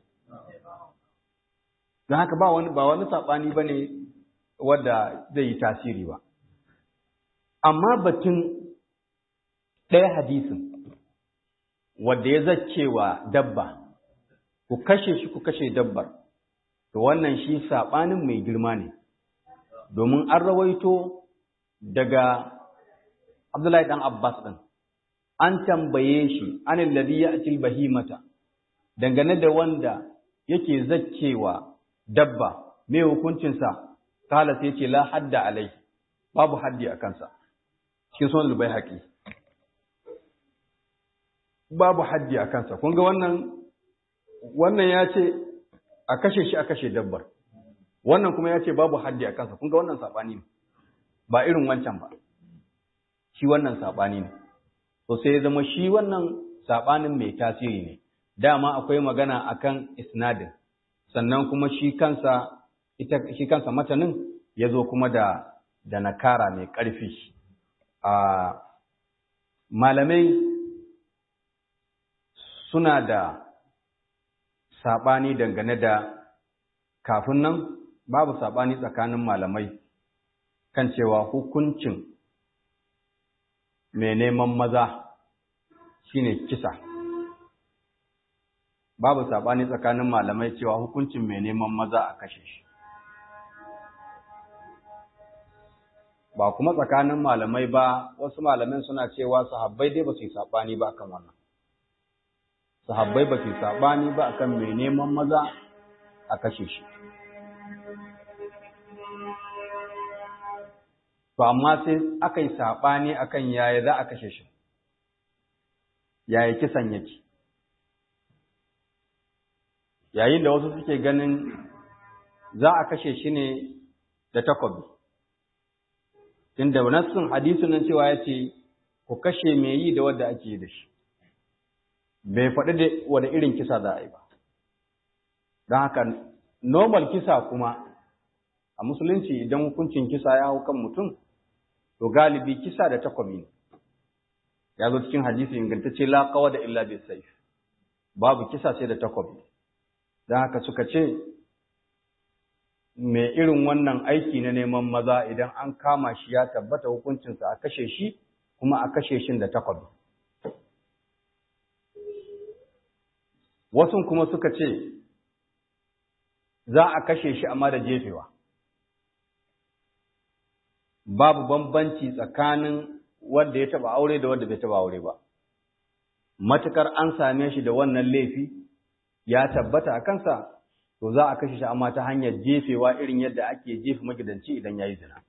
A: don haka ba wani ba wani sabani bane wadda zai yi tasiri ba. Amma batun ɗaya hadisin wadda ya zacewa dabba, ku kashe shi ku kashe dabbar, to wannan shi saɓanin mai girma ne, domin an rawaito daga Abdullahi ɗan Abbas ɗin, an tambaye shi anin ladhi ya bahimata dangane da wanda yake zacewa dabba, mai hukuncinsa kala sai ce la hadda alai babu haddi a kansa cikin sunan lubai haƙi babu haddi a kansa kun ga wannan wannan ya ce a kashe shi a kashe dabbar wannan kuma ya ce babu haddi a kansa kun ga wannan saɓani ne ba irin wancan ba shi wannan saɓani ne to sai ya zama shi wannan saɓanin mai tasiri ne dama akwai magana akan isnadin sannan kuma shi kansa ita shi kansa matanin ya zo kuma da da nakara mai ƙarfi a malamai suna da saɓani dangane da kafin nan babu saɓani tsakanin malamai kan cewa hukuncin mai neman maza shine kisa babu saɓani tsakanin malamai cewa hukuncin mai neman maza a kashe shi ba kuma tsakanin malamai ba wasu malamin suna cewa sahabbai dai ba su yi saɓani ba kan wannan sahabbai ba su yi saɓani ba akan mai neman maza a kashe shi to amma sai aka yi saɓani akan yaya za a kashe shi yaya kisan yake yayin da wasu suke ganin za a kashe shi ne da takobi tunda nassin hadisin nan cewa ya ce ku kashe mai yi da wadda ake yi da shi bai faɗi da wani irin kisa za a yi ba don haka normal kisa kuma a musulunci idan hukuncin kisa ya hau kan mutum to galibi kisa da takobi ne ya zo cikin hadisi ingantacce la qawa da illa bis sayf babu kisa sai da takobi don haka suka ce mai irin wannan aiki na neman maza idan an kama shi ya tabbata hukuncinsa a kashe shi kuma a kashe shi da takobi wasu kuma suka ce za a kashe shi amma da jefewa babu bambanci tsakanin wanda ya taba aure da wanda bai taba aure ba matukar an same shi da wannan laifi ya tabbata a kansa to za a kashe shi amma ta hanyar jefewa irin yadda ake jefa magidanci idan ya yi zina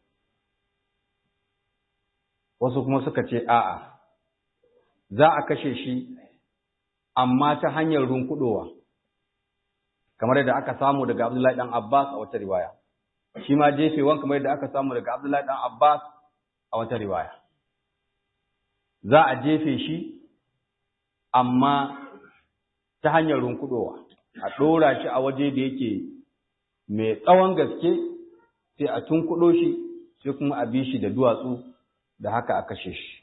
A: wasu kuma suka ce a'a za a kashe shi amma ta hanyar runkudowa kamar yadda aka samu daga Abdullahi dan Abbas a wata riwaya shi ma jefewan kamar yadda aka samu daga Abdullahi dan Abbas a wata riwaya za a jefe shi amma ta hanyar runkudowa a ɗora shi a waje da yake mai tsawon gaske sai a tunkuɗo shi sai kuma a bi shi da duwatsu da haka a kashe shi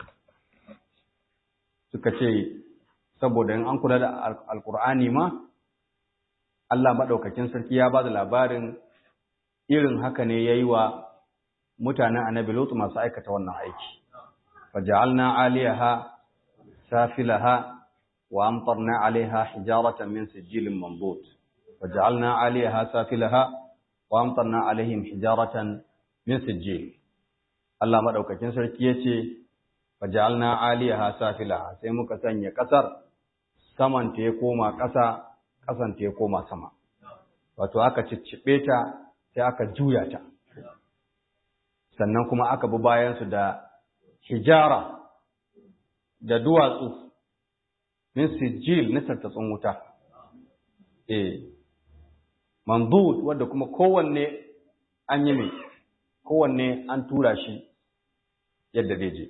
A: suka ce saboda in an kula da alkur'ani ma Allah maɗaukakin sarki ya ba da labarin irin haka ne ya yi wa mutanen annabi Lutu masu aikata wannan aiki. Faja'alna aliyaha safilaha wa amtarna alaiha hijaratan min sijilin mambut. Faja'alna aliyaha safilaha wa amtarna alaihim hijaratan min sijil. Allah maɗaukakin sarki ya ce, Faja'alna aliyaha safilaha sai muka sanya ƙasar saman ta ya koma ƙasa ƙasan ta ya koma sama wato aka cicciɓe ta sai aka juya ta sannan kuma aka bi bayansu da hijara da duwatsu min sijil na tattatsun wuta eh mandud wanda kuma kowanne an yi mai kowanne an tura shi yadda zai je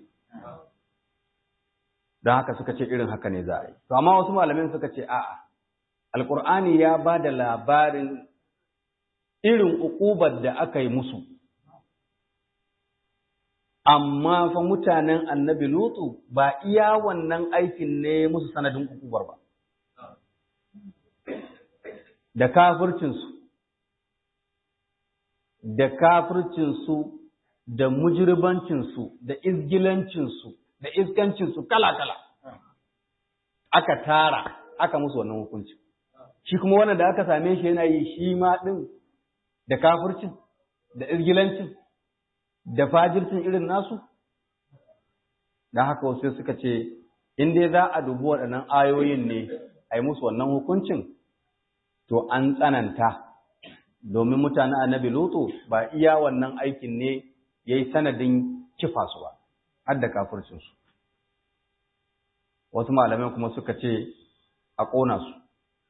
A: don haka suka ce irin haka ne za a yi to amma wasu malamin suka ce a'a alkur'ani ya ba da labarin irin ukubar da aka yi musu amma fa mutanen annabi lutu ba iya wannan aikin ne musu sanadin ukubar ba da kafircinsu da kafircinsu da mujirbancinsu da izgilancinsu da iskancinsu kala-kala aka tara aka musu wannan hukunci shi kuma wannan da aka same shi yana yi shi ma ɗin da kafircin da izgilancin da fajircin irin nasu don haka wasu suka ce in dai za a dubi waɗannan ayoyin ne a yi musu wannan hukuncin to an tsananta domin mutane annabi lutu ba iya wannan aikin ne ya yi sanadin kifa su ba har da kafircinsu wasu malamai kuma suka ce a ƙona su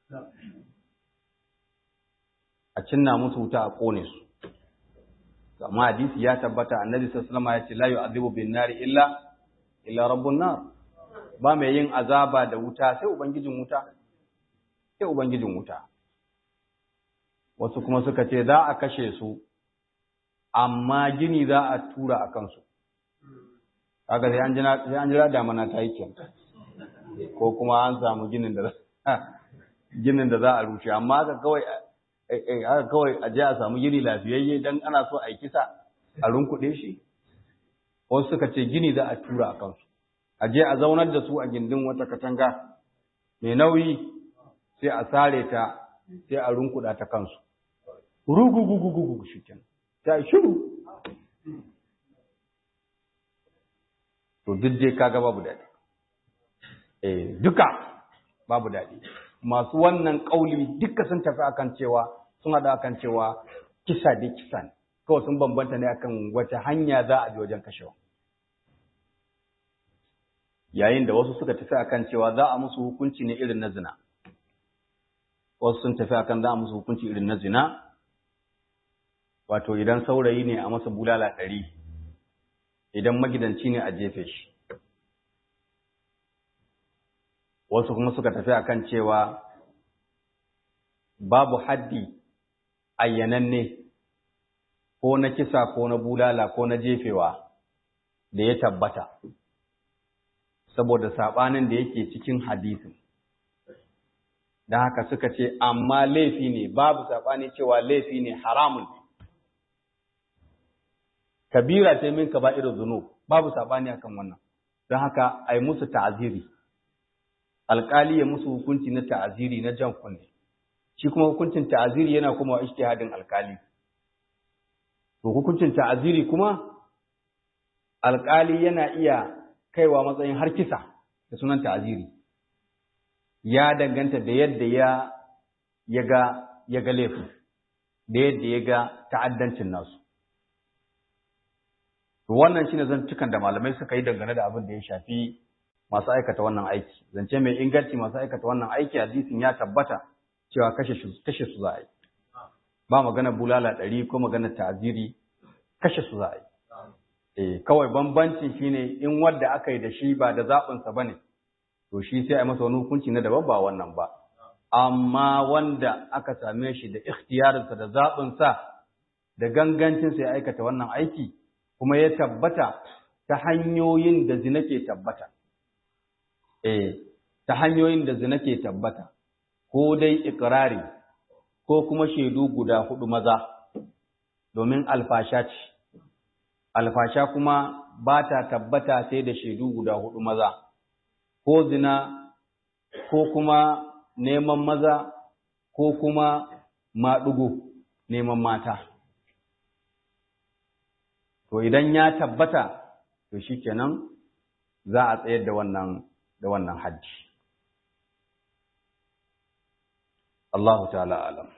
A: a cinna musu wuta a ƙone su amma hadisi ya tabbata annabi sallallahu alaihi ya ce la yu'adhibu bin nari illa illa rabbun nar ba mai yin azaba da wuta sai ubangijin wuta sai ubangijin wuta wasu kuma suka ce za a kashe su amma gini za a tura a kansu kaga sai an jira damana ta yi kenan ko kuma an samu ginin da ginin da za a rushe amma haka kawai haka kawai a je a samu gini lafiyayye dan ana so a yi kisa a runkuɗe shi wasu suka ce gini za a tura a kansu a je a zaunar da su a gindin wata katanga mai nauyi sai a sare ta sai a runkuɗa ta kansu rugugugugugu shi kenan ta shiru to duk dai kaga babu daɗi eh duka babu daɗi masu wannan ƙauli duka sun tafi akan cewa sun haɗa akan cewa kisa dai kisa ne kawai sun bambanta ne akan wata hanya za a bi wajen kashewa yayin da wasu suka tafi akan cewa za a musu hukunci ne irin na zina wasu sun tafi akan za a musu hukunci irin na zina wato idan saurayi ne a masa bulala ɗari idan magidanci ne a jefe shi wasu kuma suka tafi akan cewa babu haddi ayyananne ko na kisa ko na bulala ko na jefewa da ya tabbata saboda saɓanin da yake cikin hadisin don haka suka ce amma laifi ne babu saɓani cewa laifi ne haramun kabira ce min ka ba irin zuno babu saɓani akan wannan don haka a yi musu ta'aziri alƙali ya musu hukunci na ta'aziri na jan kunne shi kuma hukuncin ta'aziri yana kuma wa ijtihadin alƙali to hukuncin ta'aziri kuma alƙali yana iya kaiwa matsayin har kisa da sunan ta'aziri ya danganta da yadda ya ya ga ya ga laifin da yadda ya ga ta'addancin nasu to wannan shine zantukan da malamai suka yi dangane da abin da ya shafi masu aikata wannan aiki zance mai inganci masu aikata wannan aiki hadisin ya tabbata cewa kashe su kashe su za a yi ba magana bulala ɗari ko magana ta'aziri kashe su za a yi eh kawai bambanci shine in wanda aka yi da shi ba da zaɓinsa ba ne to shi sai a yi masa wani hukunci na daban ba wannan ba amma wanda aka same shi da ikhtiyarinsa da zaɓinsa da gangancinsa ya aikata wannan aiki kuma ya tabbata ta hanyoyin da zina ke tabbata eh ta hanyoyin da zina ke tabbata ko dai ikrari ko kuma shaidu guda hudu maza domin alfasha ce alfasha kuma ba ta tabbata sai da shaidu guda hudu maza ko zina ko kuma neman maza ko kuma maɗugo neman mata to idan ya tabbata to shikenan za a tsayar da wannan da wannan hajji Allahu ta'ala alam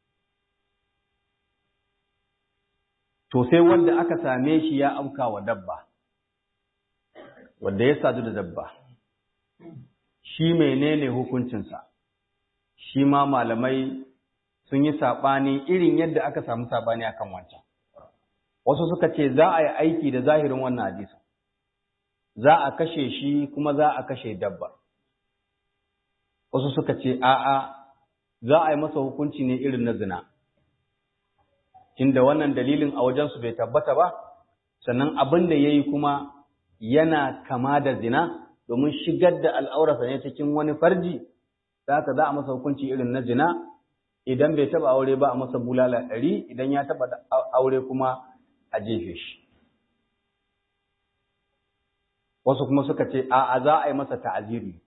A: to sai wanda aka same shi ya auka wa dabba wanda ya sadu da dabba shi menene hukuncinsa shi ma malamai sun yi saɓani irin yadda aka samu saɓani akan wancan wasu suka ce za a yi aiki da zahirin wannan hadisi za a kashe shi kuma za a kashe dabba wasu suka ce a'a za a yi masa hukunci ne irin na zina inda wannan dalilin a wajensu bai tabbata ba sannan abin da ya yi kuma yana kama da zina domin shigar da al'aurarsa ne cikin wani farji da haka za a masa hukunci irin na zina idan bai taba aure ba a masa bulala ɗari idan ya taba aure kuma a jefe shi wasu kuma suka ce a za a yi masa ta'aziri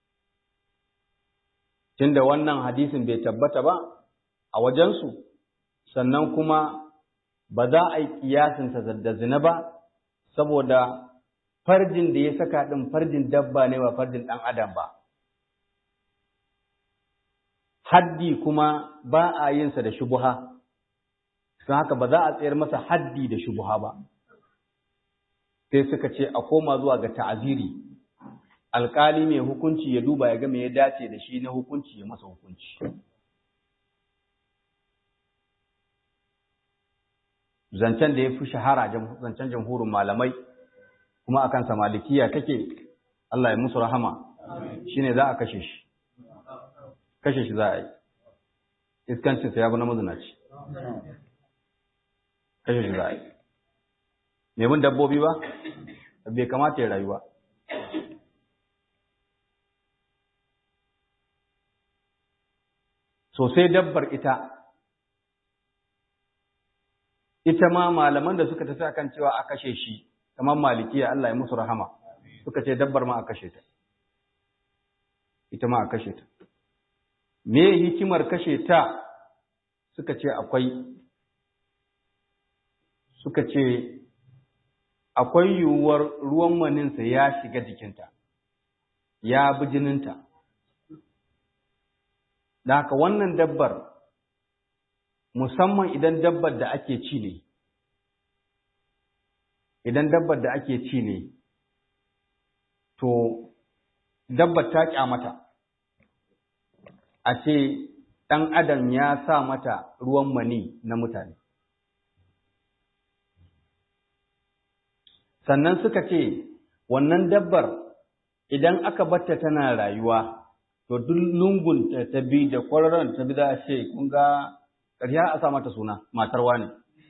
A: tunda wannan hadisin bai tabbata ba a wajensu sannan kuma ba za a yi kiyasinsa da zina ba saboda farjin da ya saka ɗin farjin dabba ne ba farjin ɗan adam ba haddi kuma ba a yinsa da shubuha don haka ba za a tsayar masa haddi da shubuha ba sai suka ce a koma zuwa ga ta'aziri alkali mai hukunci ya duba ya ga me ya dace da shi na hukunci ya masa hukunci zancen da ya fi shahara zancen jamhurin malamai kuma akan sa malikiya take Allah ya musu rahama shine za a kashe shi kashe shi za a yi iskancinsa ya bi na mazinaci kashe shi za a yi mai bin dabbobi ba bai kamata ya rayu ba sosai dabbar ita ita ma malaman da suka tafi akan cewa a kashe shi kamar malikiya Allah ya musu rahama suka ce dabbar ma a kashe ta ita ma a kashe ta me hikimar kashe ta suka ce akwai suka ce akwai yiwuwar ruwan maninsa ya shiga jikinta ya bi jininta da haka wannan dabbar musamman idan dabbar da ake ci ne idan dabbar da ake ci ne to dabbar ta kyamata a ce ɗan adam ya sa mata ruwan mani na mutane sannan suka ce wannan dabbar idan aka batta tana rayuwa to duk lungun ta bi da kwararon ta bi za a ce kun ga ƙarya a sa mata suna matar wane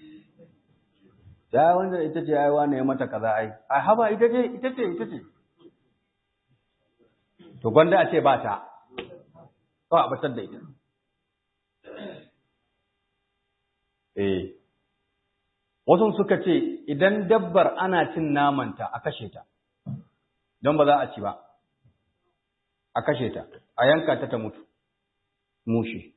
A: ya wanda ita ce ai wane ya mata kaza ai a haba ita ce ita ce ita ce to gwanda a ce ba ta kawai a batar da ita eh wasu suka ce idan dabbar ana cin namanta a kashe ta don ba za a ci ba a kashe ta a yanka ta ta mutu mushi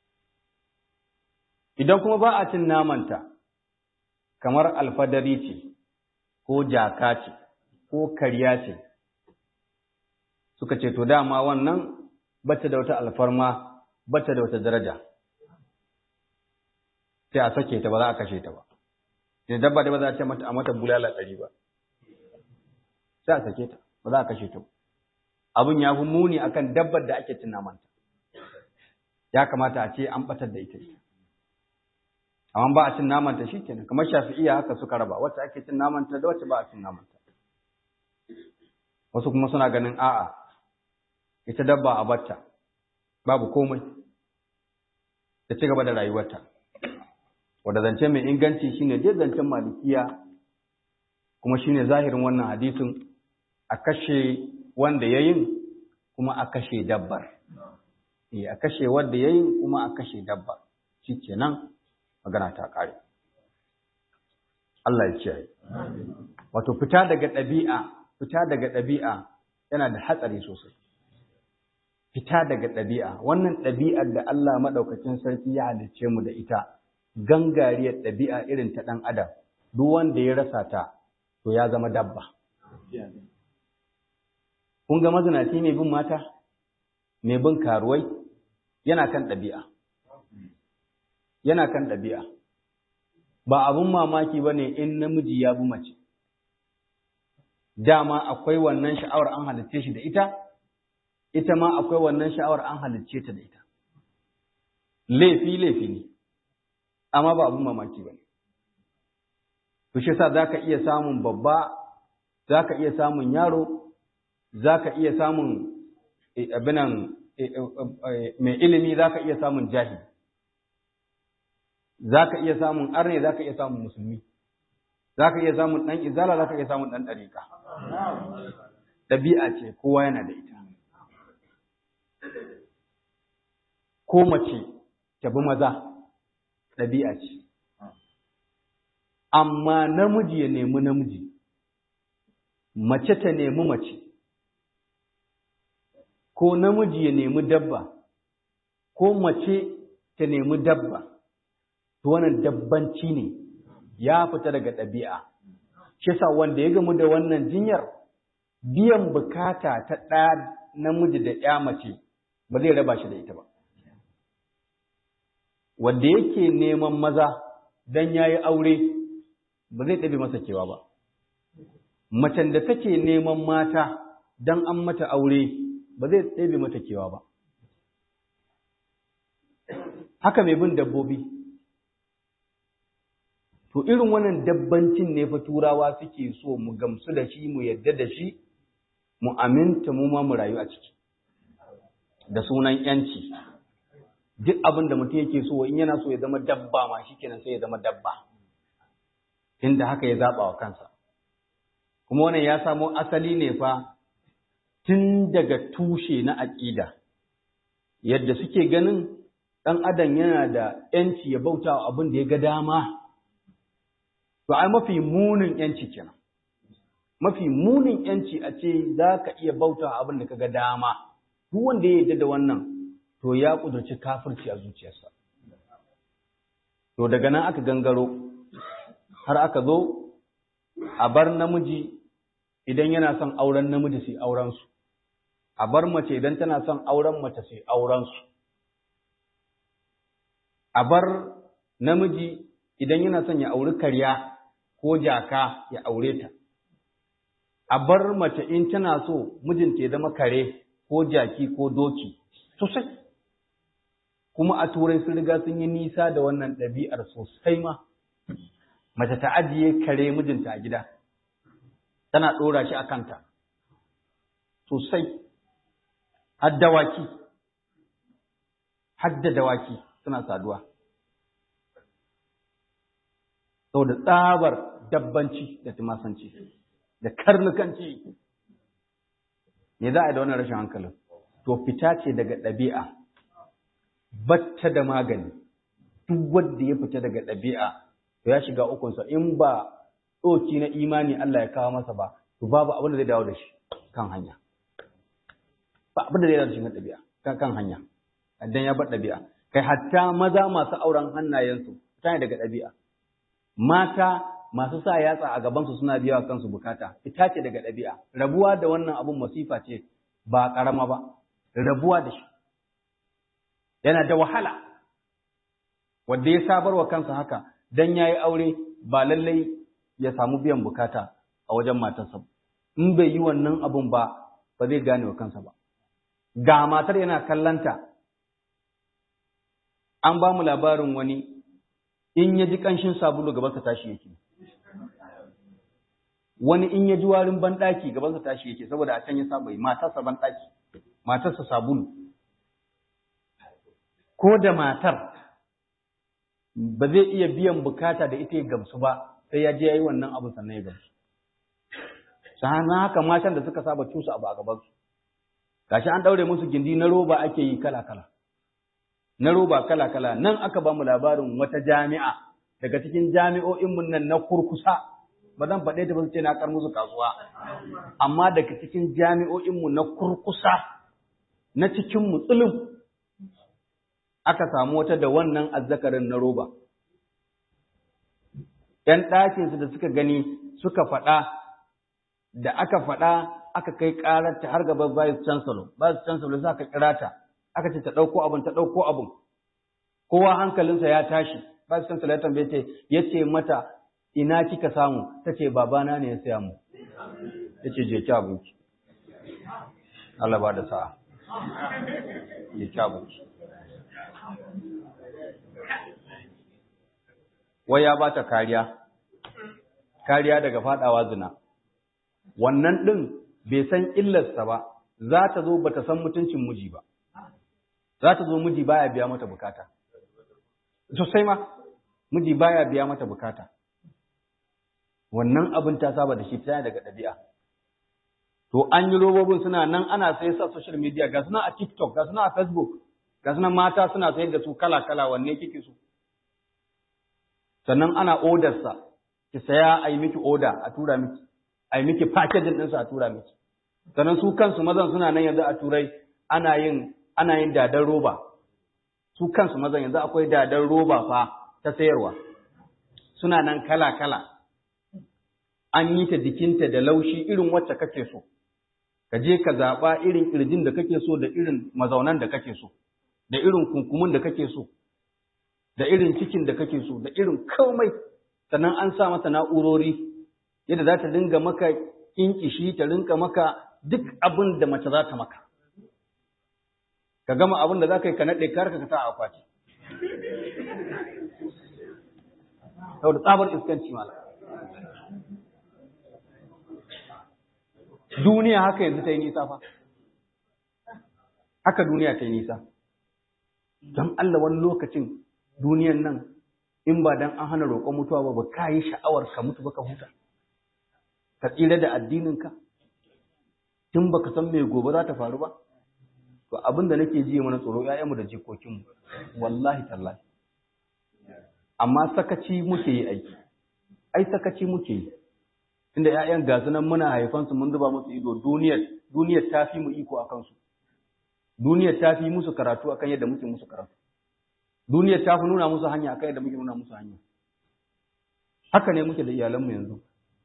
A: idan kuma ba a cin namanta kamar alfadari ce ko jaka ce ko karya ce suka ce to dama wannan bata da wata alfarma bata da wata daraja sai a sake ta ba za a kashe ta ba da dabba da ba za a ce mata a mata bulala ɗari ba sai a sake ta ba za a kashe ta ba abin ya fi muni akan dabbar da ake cin namanta ya kamata a ce an batar da ita amma ba a cin namanta shi kenan kamar shafi'iya haka suka raba wacce ake cin namanta da wacce ba a cin namanta wasu kuma suna ganin a'a ita dabba a batta babu komai ta ci gaba da rayuwarta wanda zance mai inganci shine dai zancen malikiya kuma shine zahirin wannan hadisin a kashe wanda ya yin kuma a kashe dabbar eh a kashe wanda ya yin kuma a kashe dabbar shikenan magana ta kare Allah ya kiyaye wato fita daga ɗabi'a fita daga ɗabi'a yana da hatsari sosai fita daga ɗabi'a wannan ɗabi'ar da Allah maɗaukacin sarki ya halicce mu da ita gangariyar ɗabi'a irin ta ɗan adam duk wanda ya rasa ta to ya zama dabba kun ga mazinaci mai bin mata mai bin karuwai yana kan ɗabi'a yana kan ɗabi'a ba abun mamaki ba ne in namiji ya bi mace dama akwai wannan sha'awar an halicce shi da ita ita ma akwai wannan sha'awar an halicce ta da ita laifi laifi ne amma ba abun mamaki ba ne to shi sa za ka iya samun babba za ka iya samun yaro za ka iya samun abinan mai ilimi za ka iya samun jahili za ka iya samun arne za ka iya samun musulmi za ka iya samun ɗan izala za ka iya samun ɗan ɗariƙa ɗabi'a ce kowa yana da ita ko mace ta bi maza ɗabi'a ce amma namiji ya nemi namiji mace ta nemi mace ko namiji ya nemi dabba ko mace ta nemi dabba to wannan dabbanci ne ya fita daga ɗabi'a shi yasa wanda ya gamu da wannan jinyar biyan bukata ta ɗa namiji da ya mace ba zai raba shi da ita ba wanda yake neman maza dan yayi aure ba zai ɗabi masa kewa ba macen da take neman mata dan an mata aure ba zai ɗebe mata kewa ba haka mai bin dabbobi to irin wannan dabbancin ne fa turawa suke so mu gamsu da shi mu yadda da shi mu aminta mu ma mu rayu a ciki da sunan yanci duk abin da mutum yake so in yana so ya zama dabba ma shikenan sai ya zama dabba inda haka ya zaba wa kansa kuma wannan ya samo asali ne fa tun daga tushe na aƙida yadda suke ganin ɗan adam yana da ‘yanci ya bauta wa abin da ya ga dama to ai mafi munin ‘yanci kenan mafi munin ‘yanci a ce za ka iya bauta wa abin da ka ga dama duk wanda ya yarda da wannan to ya ƙudurci kafirci a zuciyarsa to daga nan aka gangaro har aka zo a bar namiji idan yana son auren namiji sai aurensu a bar mace idan tana son auren mace sai aurensu a bar namiji idan yana son ya auri karya ko jaka ya aure ta a bar mace in tana so mijinta ya zama kare ko jaki ko doki sosai kuma a turai sun riga sun yi nisa da wannan ɗabi'ar sosai ma mace ta ajiye kare mijinta a gida tana ɗora shi a kanta sosai har dawaki har da dawaki suna saduwa saboda tsabar dabbanci da tumasanci da karnukanci me za a yi da wannan rashin hankalin to fita ce daga ɗabi'a batta da magani duk wanda ya fita daga ɗabi'a to ya shiga ukunsa in ba ɗoki na imani Allah ya kawo masa ba to babu abin da zai dawo da shi kan hanya ba abin da zai dawo da shi kan ɗabi'a kan kan hanya dan ya bar ɗabi'a kai hatta maza masu auren hannayensu ta daga ɗabi'a mata masu sa yatsa a gabansu suna biya kansu bukata fita ce daga ɗabi'a rabuwa da wannan abun masifa ce ba ƙarama ba rabuwa da shi yana da wahala wanda ya sabar wa kansa haka dan ya yi aure ba lallai ya samu biyan bukata a wajen matarsa in bai yi wannan abun ba ba zai gane wa kansa ba ga matar yana kallanta an ba mu labarin wani in ya ji ƙanshin sabulu gabansa tashi yake wani in ya ji warin banɗaki gabansa tashi yake saboda a can ya saba yi matarsa banɗaki matarsa sabulu ko da matar ba zai iya biyan bukata da ita ya gamsu ba sai ya je ya yi wannan abu sannan ya gamsu sannan haka matan da suka saba cusa abu a gabansu gashi an ɗaure musu gindi na roba ake yi kala-kala na roba kala-kala nan aka ba mu labarin wata jami'a daga cikin jami'o'inmu nan na kurkusa ba zan faɗe ta ba su ce na kar musu kasuwa amma daga cikin jami'o'inmu na kurkusa na cikin mutsulun aka samu wata da wannan azzakarin na roba ‘yan ɗakinsu da suka gani suka faɗa da aka faɗa aka kai ƙararta har gaban vice chancellor vice chancellor sai aka kira ta aka ce ta ɗauko abin ta ɗauko abin kowa hankalinsa ya tashi vice chancellor ya tambaye ta ya ce mata ina kika samu ta ce babana ne ya saya mu ya ce je ki abinci Allah ba da sa'a ya ki abinci wai ya ba ta kariya kariya daga fadawa zina wannan ɗin bai san illarsa ba za ta zo ba ta san mutuncin miji ba za ta zo miji baya biya mata bukata sosai ma miji baya biya mata bukata wannan abin ta saba da shi ta daga ɗabi'a to an yi robobin suna nan ana sai sa social media ga suna a tiktok ga suna a facebook ga suna mata suna sayar da su kala kala wanne kike so sannan ana odarsa ki saya a yi miki oda a tura miki a yi miki packaging ɗinsa a tura miki sannan su kansu mazan suna nan yanzu a turai ana yin ana yin dadan roba su kansu mazan yanzu akwai dadan roba fa ta sayarwa suna nan kala kala an yi ta jikinta da laushi irin wacce kake so ka je ka zaɓa irin ƙirjin da kake so da irin mazaunan da kake so da irin kunkumin da kake so da irin cikin da kake so da irin komai sannan an sa mata na'urori yadda za ta dinga maka kinkishi ta rinka maka duk abin da mace za ta maka ka gama abin da za ka yi ka naɗe karka ka sa a akwati saboda tsabar iskanci mala duniya haka yanzu ta yi nisa fa haka duniya ta yi nisa don Allah wani lokacin duniyan nan in ba dan an hana roƙon mutuwa ba ba ka yi sha'awar ka mutu ba ka huta ka tsira da addininka tun baka san me gobe za ta faru ba to abin da nake ji mana tsoro ƴaƴanmu da jikokinmu wallahi tallahi amma sakaci muke yi aiki ai sakaci muke yi inda ƴaƴan gasu nan muna haifan su mun zuba musu ido duniyar duniyar ta fi mu iko akan su duniyar ta fi musu karatu akan yadda muke musu karatu duniyar ta fi nuna musu hanya akan yadda muke nuna musu hanya haka ne muke da iyalanmu yanzu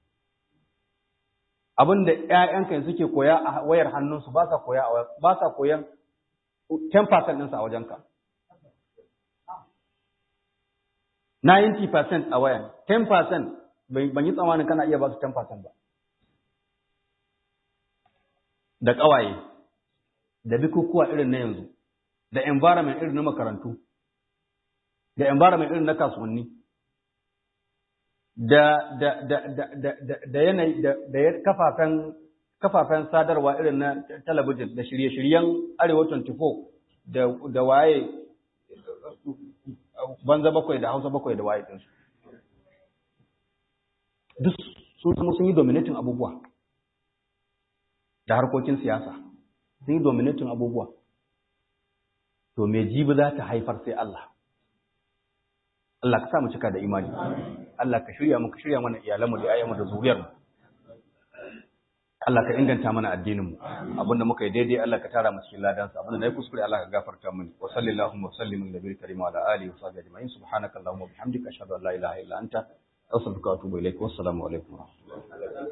A: abin da ‘ya'yanka suke koya a wayar hannunsu ba sa koya ba sa koyan 10% ɗinsa a wajenka. 90% a wayan, 10% ban yi tsammanin kana iya ba su 10% ba. Da ƙawaye, da bukukuwa irin na yanzu, da environment irin na makarantu, da environment irin na kasuwanni. da da da da da da da yanayi da da kafafen kafafen sadarwa irin na talabijin da shirye-shiryen Arewa 24 da da waye banza bakwai da Hausa bakwai da waye din su duk sun kuma sun yi dominating abubuwa da harkokin siyasa sun yi dominating abubuwa to me jibi za ta haifar sai Allah Allah ka sa mu cika da imani Allah ka shirya mu ka shirya mana iyalanmu da ayyanmu da zuriyarmu Allah ka inganta mana addinin mu abinda muka yi daidai Allah ka tara mu cikin ladansa abinda nayi kuskure Allah ka gafarta mini wa sallallahu wa sallim ala nabiyil karim wa ala alihi wa sahbihi ajma'in subhanakallahumma wa bihamdika ashhadu an la ilaha illa anta astaghfiruka wa atubu ilaik wa assalamu alaikum wa rahmatullahi